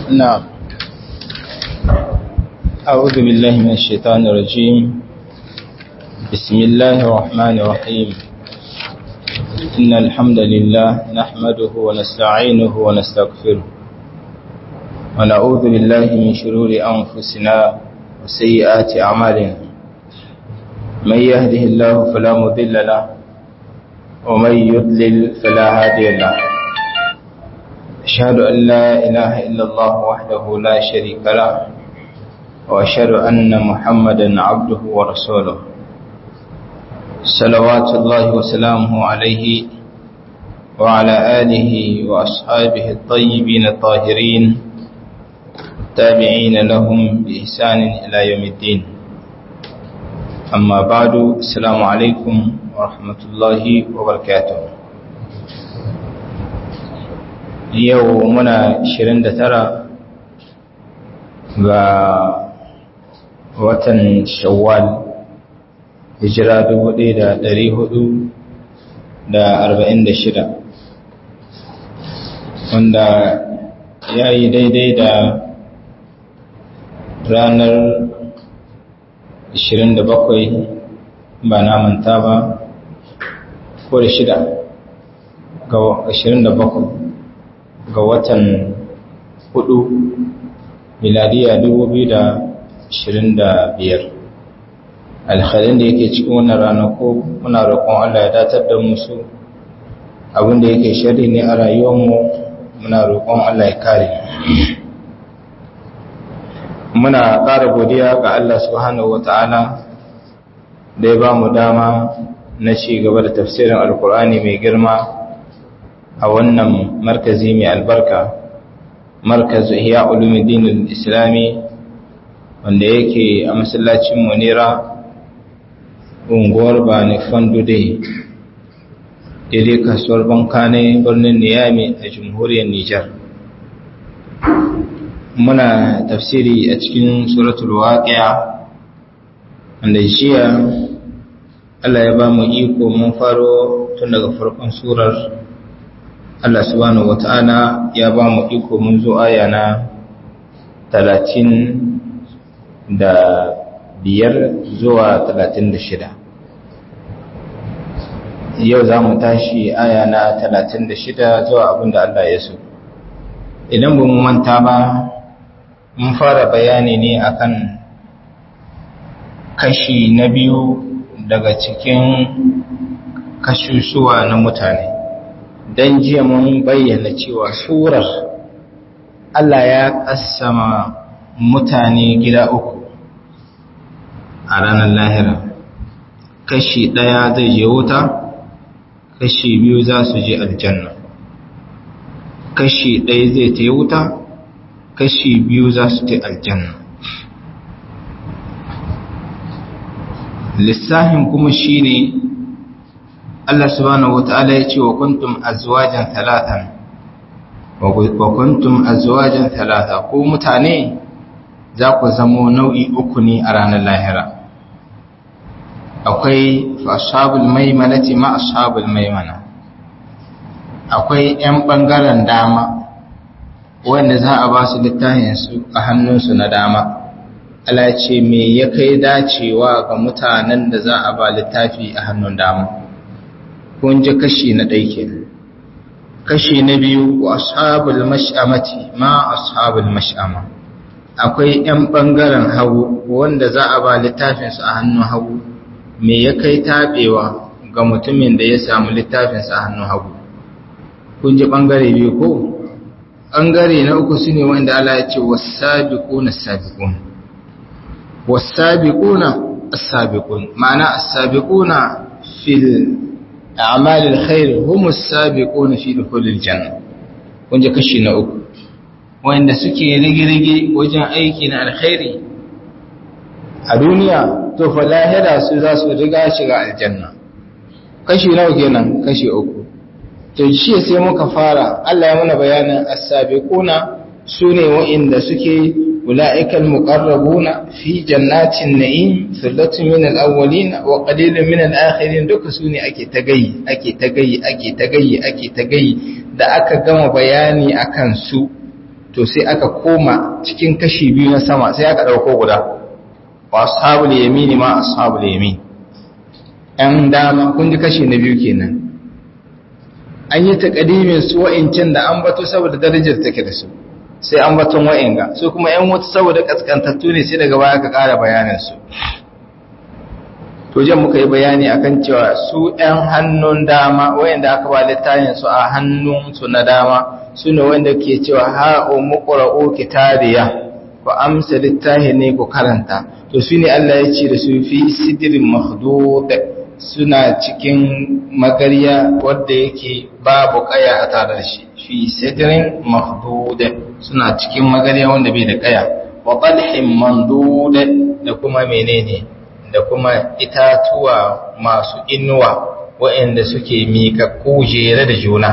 نعم أعوذ بالله من الشيطان الرجيم بسم الله الرحمن الرحيم إن الحمد لله نحمده ونستعينه ونستغفره ونعوذ بالله من شرور أنفسنا وسيئات أعمالنا من يهده الله فلا مضل له ومن يضلل فلا هادي له أشهد أن لا إله إلا الله وحده لا شريك له وأشهد أن محمدا عبده ورسوله صلوات الله وسلامه عليه وعلى آله وأصحابه الطيبين الطاهرين التابعين لهم بإحسان إلى يوم الدين أما بعد السلام عليكم ورحمة الله وبركاته yau muna 29 ga watan shawwal hijira 1446 wanda ya yi daidai da ranar 27 ba na manta ba ko da shida ga 27 ga watan hudu miladiya biyar. alhalin da yake cikin wannan ranako muna roƙon Allah ya datar da musu abinda yake shari ne a rayuwarmu muna roƙon Allah ya kare muna ƙara godiya ga Allah subhanahu wata'ala da ya ba mu dama na ci gaba da tafsirin alkur'ani mai girma a wannan markazi mai albarka markaz ihya ulumuddin islami wanda yake a masallacin munira unguwar bani fandude daidai kasuwar bankane birnin niyami a jamhuriyar nijar muna tafsiri a cikin suratul waqi'a wanda jiya Allah ya ba mu iko mun faro tun daga farkon surar Allah subhanahu wata'ala ya ba mu iko mun zo aya na talatin da biyar zuwa talatin da shida yau za mu tashi aya na talatin da shida zuwa abin da Allah ya so idan ba mu manta ba mun fara bayani ne akan kashi na biyu daga cikin kashushuwa na mutane don jiya mun bayyana cewa surar Allah ya ƙasama mutane gida uku a ranar lahira kashi ɗaya zai je wuta kashi biyu za su je aljanna kashi ɗaya zai ta wuta kashi biyu za su ta aljanna lissahin kuma shi ne Allah subhanahu wata'ala ya ce wa kuntum azwajan talatan wa kuntum azwajan talata ko mutane za ku zamo nau'i uku ne a ranar lahira akwai ashabul maimanati ma ashabul maimana akwai 'yan ɓangaren dama wanda za a ba su littafinsu a hannunsu na dama Allah ce me ya kai dacewa ga mutanen da za a ba littafi a hannun dama kun ji kashi na ɗaike kashi na biyu wa ashabul mash'amati ma ashabul mash'ama akwai 'yan ɓangaren hagu wanda za a ba littafinsu a hannun hagu me ya kai taɓewa ga mutumin da ya samu littafinsa a hannun hagu kun ji ɓangare biyu ko ɓangare na uku su ne wanda Allah ya ce wasabiquna sabiqun wasabiquna as-sabiqun ma'ana as-sabiquna fil a'malil khair hum as-sabiquna fi dukhulil janna kun ji kashi na uku wanda suke rige-rige wajen aiki na alkhairi a duniya to fa lahira su za su riga shiga aljanna kashi nawa kenan kashi uku to shi sai muka fara Allah ya muna bayanin as-sabiquna sune wa'inda suke ulaikal muqarrabuna fi jannatin na'im thullatun min al-awwalin wa qalilun min al-akhirin duka sune ake tagayi ake tagayi ake tagayi ake tagayi da aka gama bayani akan su to sai aka koma cikin kashi biyu na sama sai aka ɗauko guda wa ashabul yamini ma ashabul yamin ‘yan dama kun ji kashi na biyu kenan an yi taƙadimin su wa'incan da an bato saboda darajar take da su sai an baton wa'inga su kuma ‘yan wata saboda ƙasƙantattu ne sai daga baya ka ƙara bayaninsu to jan muka yi bayani akan cewa su ‘yan hannun dama wa'inda aka ba littafin su a hannunsu na dama su ne wanda ke cewa ha'o muƙura'o kitariya ku amsa littafi ne ku karanta to su ne Allah ya ce da su fi sidirin mahdud suna cikin magarya wadda yake babu kaya a tare da shi fi sidirin mahdud suna cikin magarya wanda bai da kaya wa talhin mandud da kuma menene da kuma itatuwa masu inuwa waɗanda suke miƙa kujere da juna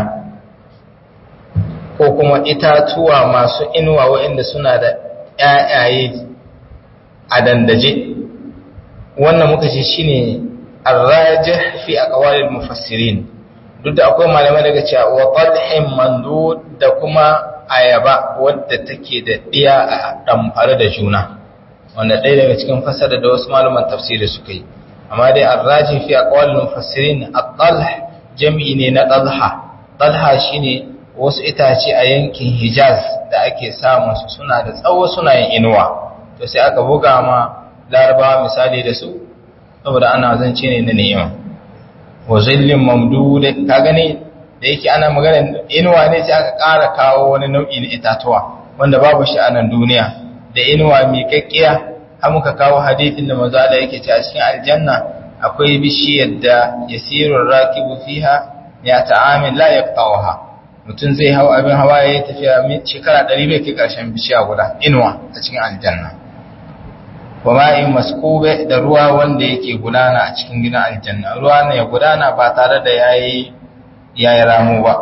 ko kuma itatuwa masu inuwa waɗanda suna da ƴaƴaye a dandaje wannan muka ce shine arrajih fi aqwalil mufassirin duk da akwai malamai daga cewa wa talhin mandud da kuma ayaba wadda take da diya a damfare da juna wanda ɗaya daga cikin fasara da wasu malaman tafsiri suka yi amma dai arrajih fi aqwalil mufassirin at-talh jam'i ne na talha talha shine wasu itace a yankin Hijaz da ake samun su suna da tsawo suna yin inuwa to sai aka buga ma larabawa misali da su saboda ana zance ne na ni'ima wa zillin mamdud ka gane da yake ana magana inuwa ne sai aka ƙara kawo wani nau'i na itatuwa wanda babu shi a nan duniya da inuwa mai kakkiya har muka kawo hadithin da manzo Allah yake cewa cikin aljanna akwai bishiyar da yasirur rakibu fiha ya ta'amin la yaqtawha mutum zai hau abin hawa ya yi tafiya shekara ɗari bai kai ƙarshen bishiya guda inuwa a cikin aljanna wa ma'in maskube da ruwa wanda yake gudana a cikin gidan aljanna ruwa ne ya gudana ba tare da yayi yayi ramu ba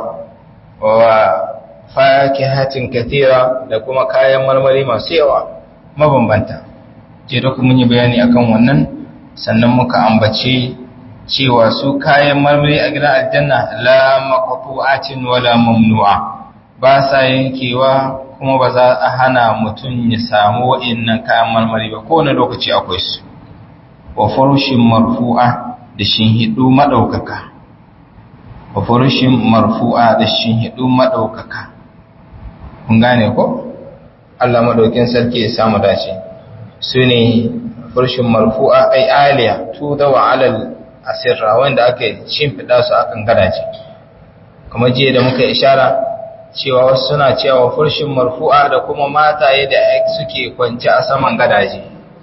wa fakihatin kathira da kuma kayan marmari masu yawa mabambanta je da kuma yi bayani akan wannan sannan muka ambace cewa su kayan marmari a gidan aljanna la maqtu'atin wala mamnu'a ba sa yankewa kuma ba za a hana mutum ya samu wa'annan kayan marmari ba kowane lokaci akwai su wa farushin marfu'a da shinhidu madaukaka wa farushin marfu'a da shinhidu madaukaka kun gane ko Allah madaukin sarki ya samu dace su ne farushin marfu'a ai aliya tudawa alal asirra wanda aka shimfiɗa su akan gadaje kamar jiya da muka ishara cewa wasu suna cewa furshin marfu'a da kuma mataye da suke kwance a saman gadaje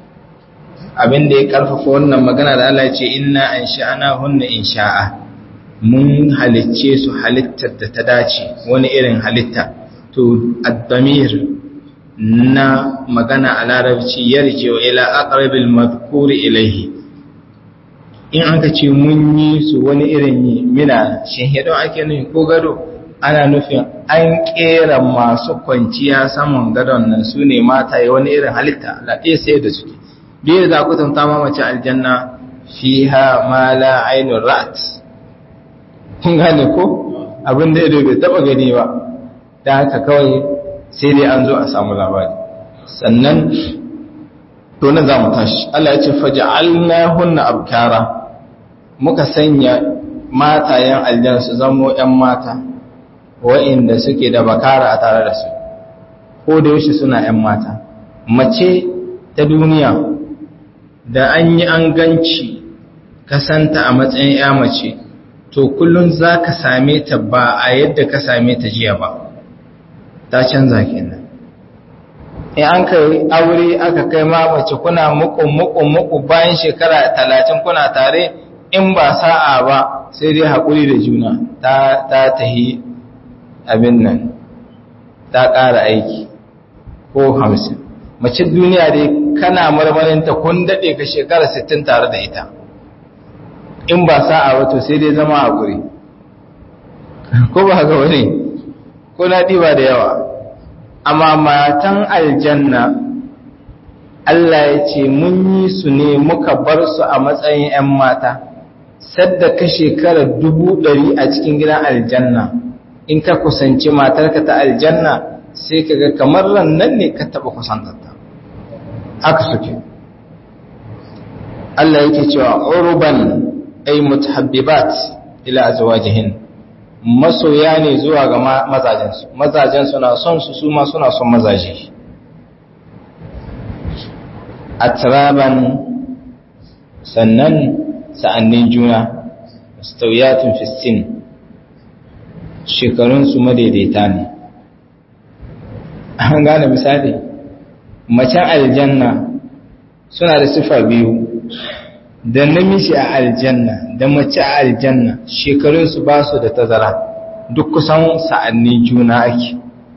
abin da ya karfafa wannan magana da Allah ce inna an sha'ana hunna in sha'a mun halicce su halittar da ta dace wani irin halitta to addamir na magana a larabci yarje ila aqrabil madhkuri ilayhi in aka ce mun yi su wani irin yi mina shahidon ake nufi ko gado ana nufin an kera masu kwanciya saman gadon nan su ne mataye wani irin halitta laɗe sai da suke biyu za ku tamta mamace aljanna fiha ma la ainun rat kun gane ko abin da ido bai taba gani ba da haka kawai sai dai an zo a samu labari sannan to na za mu tashi Allah ya ce faja'alna hunna abkara muka sanya matayen aljan su zamo ‘yan mata wa'inda suke da bakara a tare da su ko da yaushe suna ‘yan mata mace ta duniya da an yi an ganci kasanta a matsayin ‘ya mace to kullum za ka same ta ba a yadda ka same ta jiya ba ta canza kenan in an kai aure aka kai ma mace kuna muku muku muku bayan shekara talatin kuna tare in ba sa'a ba sai dai haƙuri da juna ta tahi abin nan ta ƙara aiki ko hamsin mace duniya dai kana marmarinta kun daɗe ka shekara sittin tare da ita in ba sa'a ba to sai dai zama haƙuri ko ba ga wani ko na ɗiba da yawa amma matan aljanna Allah ya ce mun yi su ne muka bar su a matsayin 'yan mata sadda ka shekara dubu ɗari a cikin gidan aljanna in ka kusanci matarka ta aljanna sai kaga kamar ran nan ne ka taba kusantarta haka suke Allah yake cewa urban ay mutahabbibat ila azwajihin masoya ne zuwa ga mazajen su mazajen suna son su su ma suna son mazaje atraban sannan sa'annin juna mustawiyatun fi sin shekarun su madaidaita ne an gane misali macen aljanna suna da sifa biyu da namiji a aljanna da mace a aljanna shekarunsu ba su da tazara duk kusan sa'annin juna ake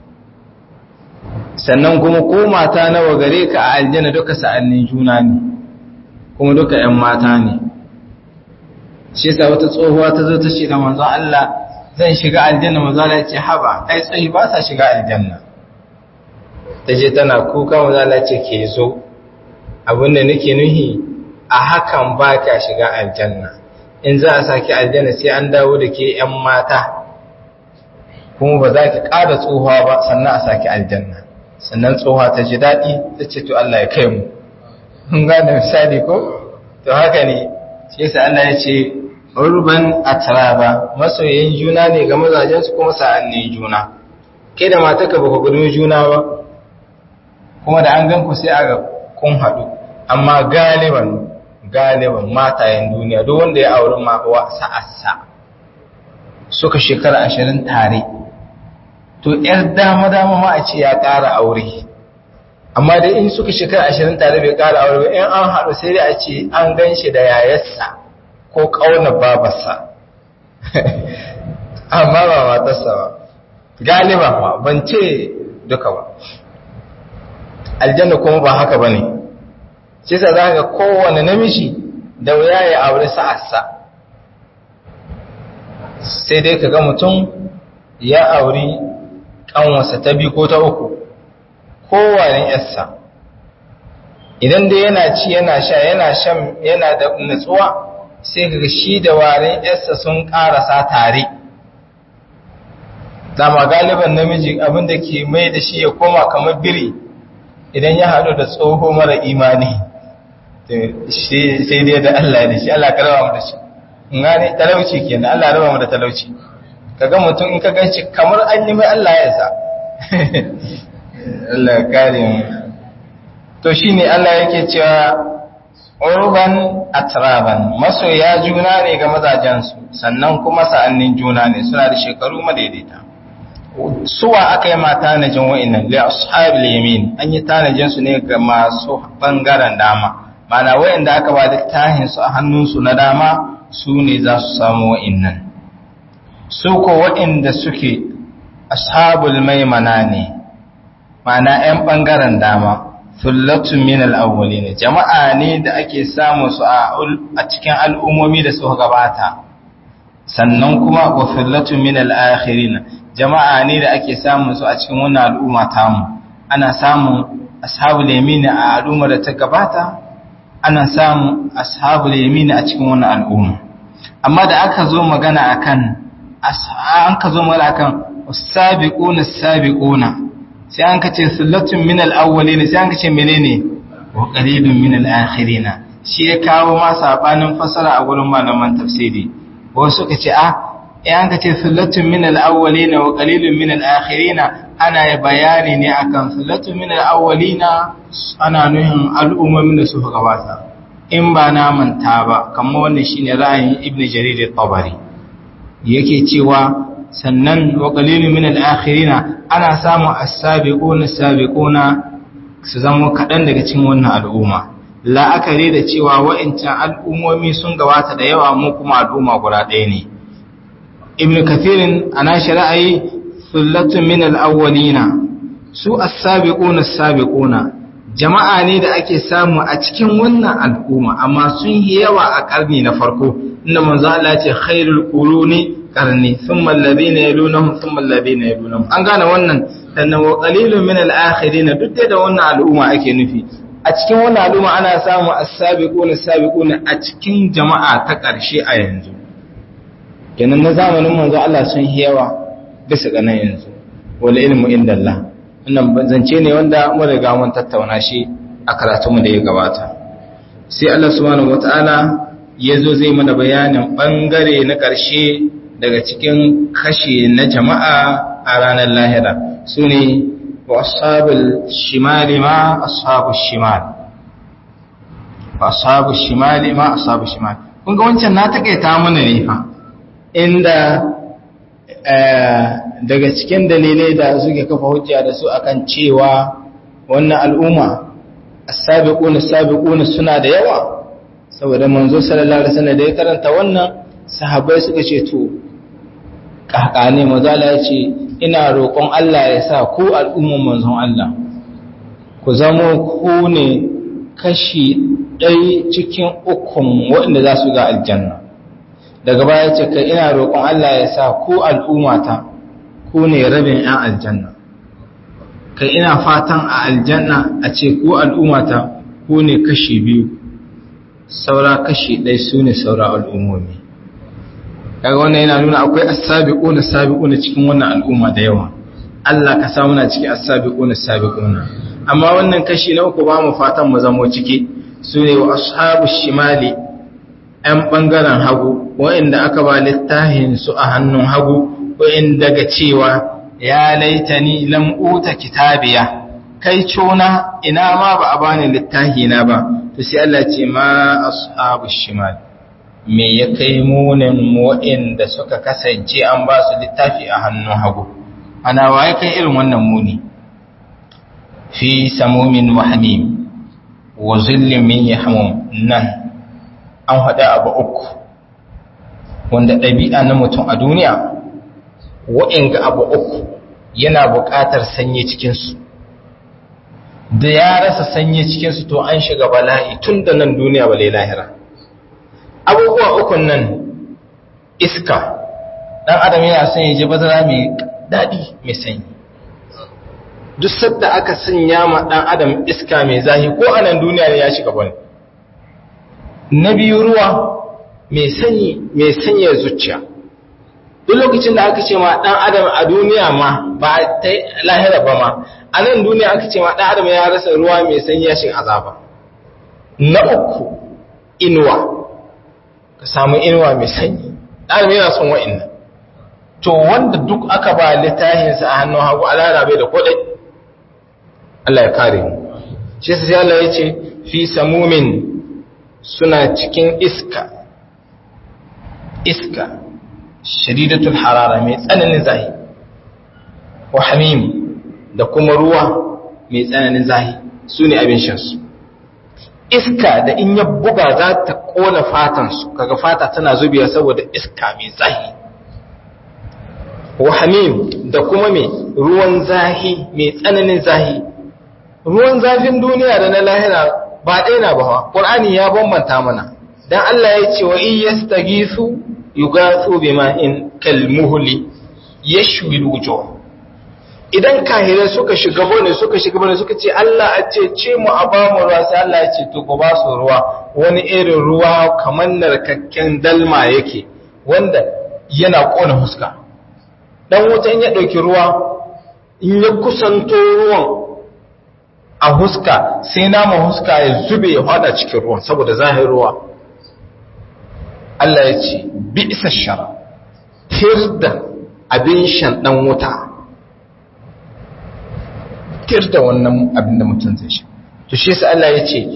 sannan kuma ko mata nawa gare ka a aljanna duka sa'annin juna ne kuma duka ‘yan mata ne shi sa wata tsohuwa ta zo ta ce da manzon Allah zan shiga aljanna manzon Allah ce haba ai tsohi ba sa shiga aljanna ta je tana kuka manzon Allah ce ke zo abinda nake nuhi a hakan ba ka shiga aljanna in za a saki aljanna sai an dawo da ke ‘yan mata kuma ba za ki ƙara tsohuwa ba sannan a saki aljanna sannan tsohuwa ta ji daɗi ta ce to Allah ya kai mu kun gane misali ko to haka ne shi yasa Allah ya ce urban atraba masoyan juna ne ga mazajen su kuma sa'anni juna kai da matarka ba ku gudun juna ba kuma da an gan ku sai aga kun haɗu amma galiban galiban matayen duniya duk wanda ya auri wa sa'assa suka shekara ashirin tare to ‘yar dama-dama ma a ce ya ƙara aure amma dai in suka shekara ashirin tare bai ƙara aure ba in an haɗu sai dai a ce an gan shi da yayarsa ko ƙaunar babarsa amma ba matarsa ba galiba ba ban ce duka ba aljanna kuma ba haka ba ne shi sa za ga kowane namiji da wuya ya aure sa'arsa sai dai ka ga mutum ya auri ƙanwarsa ta biyu ko ta uku kowane yarsa idan dai yana ci yana sha yana shan yana da nutsuwa sai ka shi da waren yarsa sun ƙarasa tare dama galiban namiji abinda ke mai da shi ya koma kamar biri idan ya haɗu da tsoho mara imani sai dai da Allah da shi Allah ka raba mu da shi ngane talauci kenan Allah raba mu da talauci kaga mutum in ka ganci kamar an yi mai Allah ya sa Allah ya kare mu to shine Allah yake cewa urban atraban masoya juna ne ga mazajen su sannan kuma sa'annin juna ne suna da shekaru madaidaita suwa aka yi ma tanajin wa'innan li ashabil yamin an yi tanajin su ne ga masu bangaren dama mana wa'inda aka ba da tahin su a hannun su na dama su ne za su samu wa'innan su ko wa'inda suke ashabul maimana ne mana yan bangaren dama thullatun min al-awwalin jama'a ne da ake samu su a cikin al'ummomi da suka gabata sannan kuma wa thullatun min al-akhirin jama'a ne da ake samun su a cikin wannan al'umma tamu ana samun ashabul yamin a al'ummar da ta gabata ana samun ashabul yamin a cikin wannan al'umma amma da aka zo magana akan an ka zo magana akan as-sabiquna as-sabiquna sai an kace sullatun min al-awwalin sai an kace menene wa qalilun min al-akhirin shi ya kawo ma sabanin fasara a gurin malaman tafsiri wasu suka ce a in ka ce sullatun min al-awwalina wa qalilun min al-akhirina ana ya bayani ne akan sullatun min al-awwalina ana nuhin al'ummomin da suka gabata in ba na manta ba kamar wannan shine ra'ayin ibn jarir at-tabari yake cewa sannan wa qalilun min al-akhirina ana samu as-sabiquna as-sabiquna su zama kadan daga cikin wannan al'umma la'akari da cewa wa'incan al'ummomi sun gabata da yawa mu kuma al'umma guda ɗaya ne ibn kathirin ana ra'ayi sullatun min al-awwalina su as-sabiquna as-sabiquna jama'a ne da ake samu a cikin wannan al'umma amma sun yi yawa a karni na farko inda manzo Allah ya ce khairul quruni qarni thumma alladhina yalunhum thumma alladhina yalunhum an gane wannan sannan wa qalilun min al-akhirin duk da wannan al'umma ake nufi a cikin wannan al'umma ana samu as-sabiquna as-sabiquna a cikin jama'a ta ƙarshe a yanzu kenan na zamanin manzo Allah sun yi yawa bisa ga nan yanzu wal ilmu indallah wannan zance ne wanda mun riga mun tattauna shi a karatunmu da ya gabata sai Allah subhanahu wataala ya zo zai mana bayanin bangare na ƙarshe daga cikin kashe na jama'a a ranar lahira su ne wa ashabul shimali ma ashabul shimal wa ashabul shimali ma ashabul shimal kun ga wancan na takaita mana ne fa inda daga cikin dalilai da suke kafa hujja da su akan cewa wannan al'umma as-sabiquna as-sabiquna suna da yawa saboda manzo sallallahu alaihi wasallam da ya karanta wannan sahabbai suka ce to kakane mazala ya ce ina roƙon Allah ya sa ku al'umman manzon Allah ku zamo ku ne kashi ɗai cikin ukun waɗanda za su ga aljanna daga baya ce kai ina roƙon Allah ya sa ku al'ummata ku ne rabin ‘yan aljanna kai ina fatan a aljanna a ce ku al'ummata ku ne kashi biyu saura kashi ɗai su ne saura al'ummomi kaga wannan yana nuna akwai as-sabiquna sabiquna cikin wannan al'umma da yawa Allah ka samu na cikin as-sabiquna sabiquna amma wannan kashi na uku ba mu fatan mu zamo ciki sune wa ashabu shimali ɗan bangaren hagu wa'inda aka ba littafin su a hannun hagu wa'inda ga cewa ya laitani lam uta kitabiya kai cona ina ma ba a bani littafi na ba to sai Allah ce ma ashabu shimali me ya kai munin waɗanda suka kasance an ba su littafi a hannun hagu ana waye kai irin wannan muni fi samumin wahamim wa zillin min yahmum nan an haɗa abu uku wanda ɗabi'a na mutum a duniya waɗanga abu uku yana buƙatar sanye cikinsu da ya rasa sanye cikinsu to an shiga bala'i tun da nan duniya ba lahira abubuwa ukun nan iska dan adam yana son ya ji bazara mai daɗi mai sanyi duk sadda aka sanya ma dan adam iska mai zahi ko a nan duniya ne ya shiga bane na biyu ruwa mai sanyi mai sanya zuciya duk lokacin da aka ce ma dan adam a duniya ma ba ta lahira ba ma a nan duniya aka ce ma dan adam ya rasa ruwa mai sanyi ya shiga azaba na uku inuwa ka samu inuwa mai sanyi ɗan yana son wa'innan to wanda duk aka ba littahinsa a hannun hagu alara bai da kodai Allah ya kare mu shi sai Allah ya ce fi samumin suna cikin iska iska shadidatul harara mai tsananin zahi wa hamim da kuma ruwa mai tsananin zahi su ne abin shansu iska da in ya buga za ta kona fatansu kaga fata tana zubiya saboda iska mai zahi wahamim da kuma mai ruwan zahi mai tsananin zahi ruwan zafin duniya da na lahira ba ɗaya na ba ƙur'ani ya bambanta mana dan Allah ya ce wa in yastagisu yugathu bima'in kalmuhli yashwi alwujuh idan kahirai suka shiga bane suka shiga bane suka ce Allah a ce ce mu a ba mu ruwa sai Allah ya ce to ku ba su ruwa wani irin ruwa kamar narkakken dalma yake wanda yana kona huska dan wutan ya dauki ruwa in ya kusanto ruwan a huska sai nama huska ya zube ya fada cikin ruwan saboda zahir ruwa Allah ya ce bi isa shara tirda abin shan dan wuta tir da wannan abin da mutum zai sha to shi yasa Allah ya ce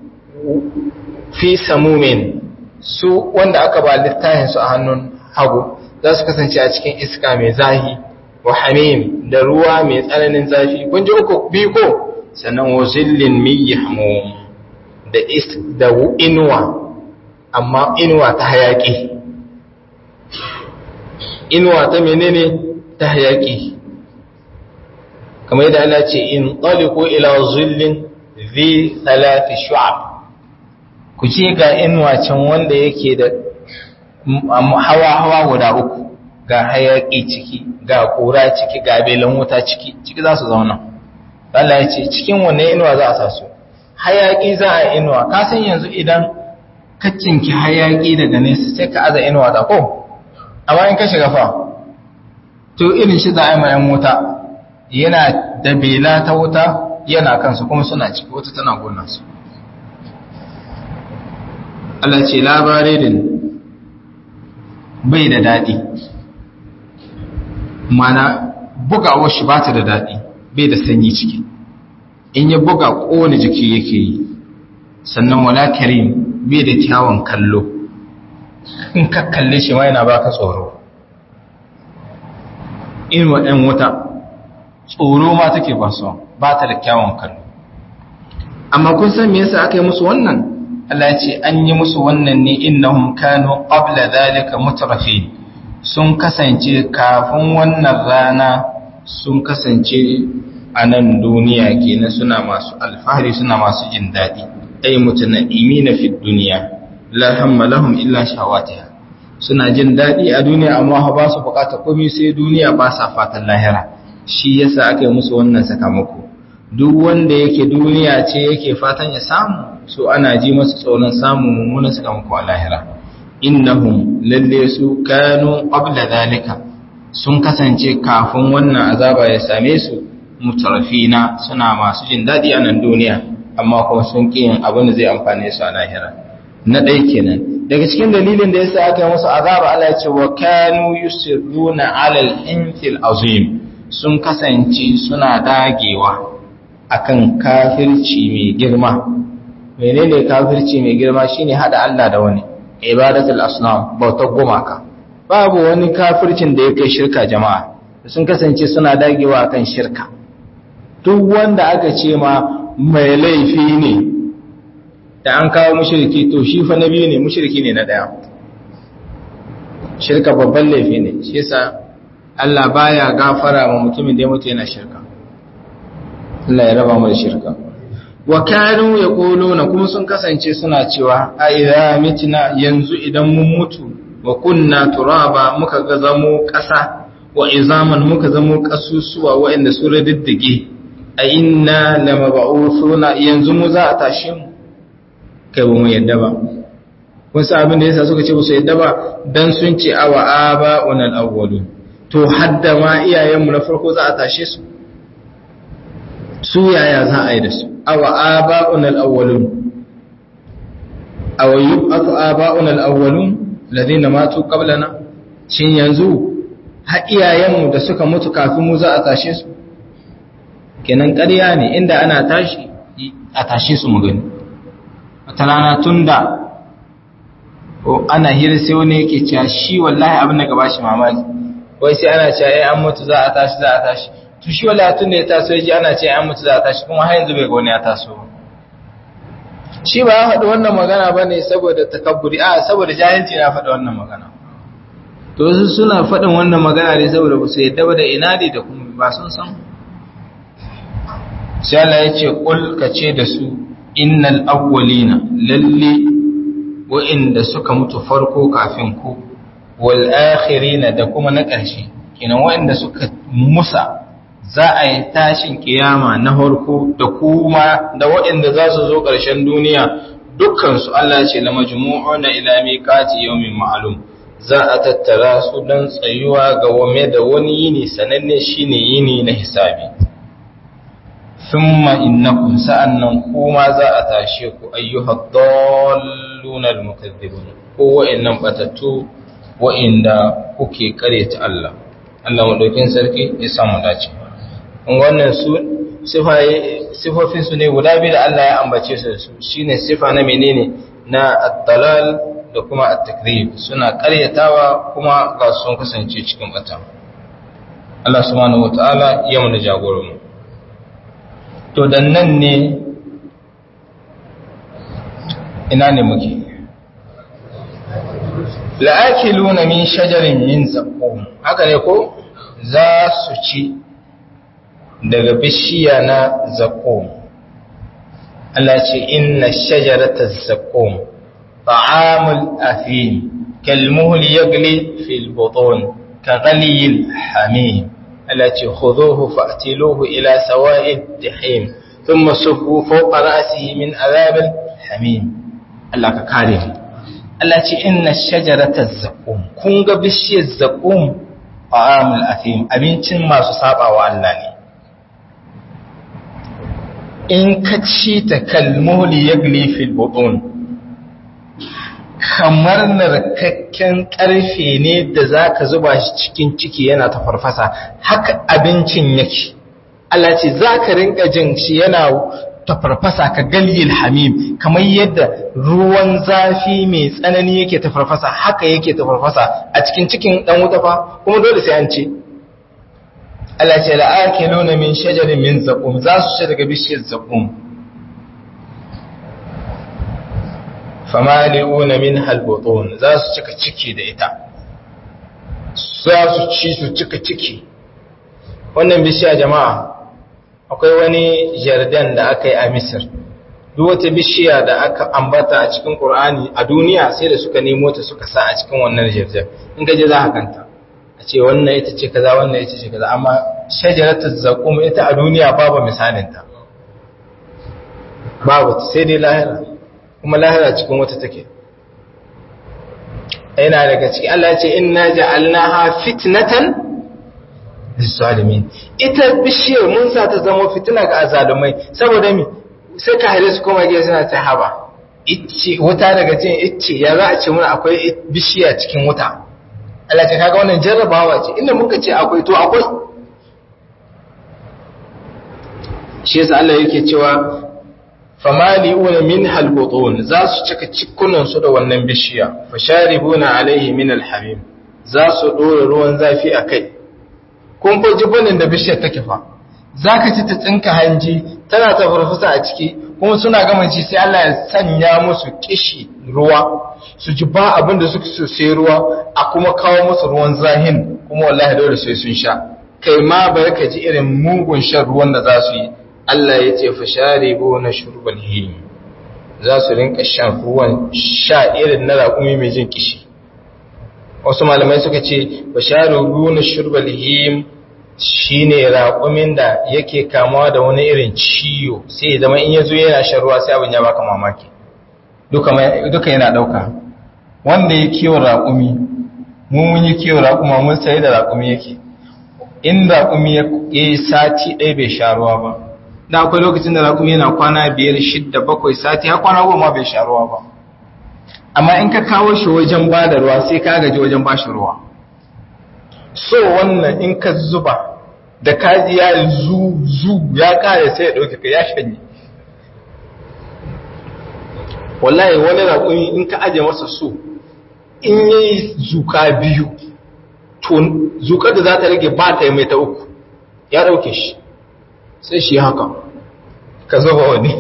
fi samumin su wanda aka ba littafin su a hannun hagu za su kasance a cikin iska mai zahi wa hamim da ruwa mai tsananin zafi kun ji uku biyu ko sannan wa zillin min yahmum da is da inuwa amma inuwa ta hayaki inuwa ta menene ta hayaki kamar yadda Allah ce in taliku ila zillin zi salati shu'ab ku ce ga inuwa can wanda yake da hawa hawa guda uku ga hayaki ciki ga kura ciki ga belan wuta ciki ciki za su zauna Allah ya ce cikin wannan inuwa za a sa su hayaki za a inuwa ka san yanzu idan ka cinki hayaki daga nesa sai ka aza inuwa da ko amma in ka shiga fa to irin shi za a yi mayan wuta yana da bela ta wuta yana kansu kuma suna ciki wata tana gona su Allah ce labarin bai da daɗi mana bugawar shi ba ta da daɗi bai da sanyi ciki in ya buga ƙone jiki yake yi sannan wala karim bai da kyawun kallo in ka kalle shi ma yana baka tsoro in waɗin wuta tsoro ma take ba su ba ta da kyawun kallo amma kun san me yasa aka yi musu wannan Allah ya ce an yi musu wannan ne innahum kanu qabla dhalika mutrafin sun kasance kafin wannan rana sun kasance a nan duniya kenan suna masu alfahari suna masu jin daɗi ay mutana'imina fi duniya la hamma lahum illa shawatiha suna jin daɗi a duniya amma ba su bukata komai sai duniya ba sa fatan lahira shi yasa aka yi musu wannan sakamako duk wanda yake duniya ce yake fatan ya samu so ana ji masu tsoron samun mummunan sakamako a lahira innahum lalle su kanu qabla zalika sun kasance kafin wannan azaba ya same su mutarafina suna masu jin daɗi a nan duniya amma kuma sun ƙi yin abin da zai amfane su a lahira na ɗaya kenan daga cikin dalilin da yasa aka yi musu azaba Allah ya ce wa kanu yusirruna alal infil azim sun kasance suna dagewa akan kafirci mai girma menene kafirci mai girma shine hada Allah da wani ibadatul asnam bautar gumaka babu wani kafircin da ya kai shirka jama'a sun kasance suna dagewa akan shirka duk wanda aka ce ma mai laifi ne da an kawo mushriki to shi fa na biyu ne mushriki ne na daya shirka babban laifi ne shi yasa Allah baya gafara ma mutumin da ya mutu yana shirka Allah ya raba mu da shirka wa kanu yaquluna kuma sun kasance suna cewa a idza mitna yanzu idan mun mutu wa kunna turaba muka ga zamo ƙasa wa izaman muka zamo ƙasusuwa waɗanda su riddige a inna lamab'uthuna yanzu mu za a tashi mu kai ba mu yadda ba wasu abin da yasa suka ce ba su yadda ba dan sun ce awa aba'una al-awwalun to hadda ma iyayenmu na farko za a tashe su su yaya za a yi da su awa aba'una al-awwalun aw yub'athu aba'una al-awwalun ladina matu qablana shin yanzu har iyayenmu da suka mutu kafin mu za a tashe su kenan ƙarya ne inda ana tashi a tashe su mu gani wata rana tunda ana hira sai wani yake cewa shi wallahi abin da gaba shi mamaki wai sai ana cewa ai an mutu za a tashi za a tashi to shi wallahi tun da ya taso yaji ana cewa an mutu za a tashi kuma har yanzu bai ga wani ya taso shi ba ya faɗi wannan magana ba ne saboda takabburi a saboda jahilci na faɗi wannan magana to wasu suna faɗin wannan magana ne saboda ba su yadda ba da ina ne da kuma ba sun san sai Allah ya ce kul ka ce da su innal awwalina lalle wa'inda suka mutu farko kafin ku wal akhirina da kuma na ƙarshe kenan wa'inda suka musa za a yi tashin kiyama na farko da kuma da waɗanda za su zo ƙarshen duniya dukkansu Allah ce la majmu'una ila miqati yawmin ma'lum za a tattara su don tsayuwa ga wame da wani yini sananne shine yini na hisabi thumma innakum sa'annan kuma za a tashe ku ayyuhad dalluna almukaththibun ko wa'annan batattu wa'inda kuke kareta Allah Allah madaukin sarki ya samu dace wannan su sifofin su ne guda biyu da Allah ya ambace su su shine sifa na menene na at-talal da kuma at-takrib suna karyatawa kuma ga sun kasance cikin bata Allah subhanahu wataala ya mana jagoran mu to dan nan ne ina ne muke la'akiluna min shajarin min zaqqum haka ne ko za su ci daga bishiya na zakum Allah ce inna shajarata zakum ta'amul afim kalmuhul yagli fil butun ka ghaliyil hamim Allah ce khuduhu fa'tiluhu ila sawa'id jahim thumma sufu fawqa ra'sihi min adhabil hamim Allah ka kare mu Allah ce inna shajarata zakum kun ga bishiyar zakum ta'amul afim abincin masu sabawa Allah ne in ka ci ta kalmoli ya fil butun kamar narkakken karfe ne da za ka zuba shi cikin ciki yana ta farfasa haka abincin yake Allah ce za ka rinka jin shi yana ta farfasa ka galyil hamim kamar yadda ruwan zafi mai tsanani yake ta farfasa haka yake ta farfasa a cikin cikin dan wuta fa kuma dole sai an ce Allah ce la'akiluna min shajarin min zaqum za su ci daga bishiyar zaqum famali'una min halbutun za su cika ciki da ita za su ci su cika ciki wannan bishiya jama'a akwai wani jardin da aka yi a misir duk wata bishiya da aka ambata a cikin ƙur'ani a duniya sai da suka nemo ta suka sa a cikin wannan jardin in gaje za ka kanta a ce wannan ita ce kaza wannan ita ce kaza amma shajaratul zaqum ita a duniya babu misalinta babu sai dai lahira kuma lahira cikin wata take yana daga ciki Allah ce inna ja'alnaha fitnatan lizalimin ita bishiyar mun sa ta zama fitina ga azalumai saboda mi sai ka hare su kuma gida suna ta haba icce wuta daga cin icce ya za a ce mun akwai bishiya cikin wuta Allah ce kaga wannan jarrabawa ce inda muka ce akwai to akwai shi yasa Allah yake cewa famali'una min halbutun za su cika cikunan su da wannan bishiya fasharibuna alaihi min alhamim za su dora ruwan zafi a kai kun fa jibunin da bishiyar take fa zaka ci ta tsinka hanji tana ta farfasa a ciki kuma suna gama ci sai Allah ya sanya musu kishi ruwa su ji ba abin da suka so sai ruwa a kuma kawo musu ruwan zahin kuma wallahi dole sai sun sha kai ma bari ka ji irin mugun shan ruwan da za su yi Allah ya ce fasharibu na shurbal him za su rinka shan ruwan sha irin na raƙumi mai jin kishi wasu malamai suka ce fasharibu na shurbal him shine raƙumin da yake kamawa da wani irin ciwo sai zama in yazo yana shan ruwa sai abin ya baka mamaki duka yana ɗauka wanda ya kiwo raƙumi mu mun yi kiwo raƙuma mun sai da raƙumi yake in raƙumi ya yi sati ɗaya bai sha ruwa ba da akwai lokacin da raƙumi yana kwana biyar shidda bakwai sati ya kwana goma bai sha ruwa ba amma in ka kawo shi wajen ba da ruwa sai ka gaji wajen ba shi ruwa so wannan in ka zuba da kaji ya zu zu ya kare sai ya ɗauke ka ya shanye wallahi wani raƙumi in ka aje masa so in yi zuka biyu to zukar da za ta rage ba ta yi mai ta uku ya ɗauke shi sai shi haka ka zuba wani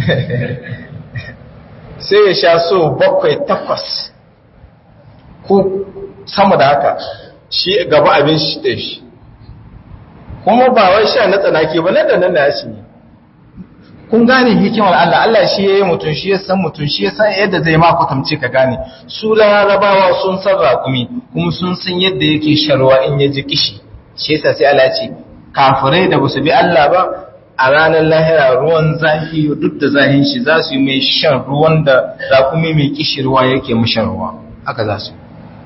sai ya sha so bakwai takwas ko sama da haka shi gaba abin shi da shi kuma ba wai sha na tsanaki ba nan da nan da ya shi ne kun gane hikimar Allah Allah shi ya yi mutum shi ya san mutum shi ya san yadda zai ma kwatamce ka gane su larabawa sun san raƙumi kuma sun san yadda yake sharwa in ya ji kishi shi yasa sai Allah ce kafirai da basu bi Allah ba a ranar lahira ruwan zafi duk da zahin shi za su yi mai shan ruwan da raƙumi mai kishi ruwa yake mu shan ruwa haka za su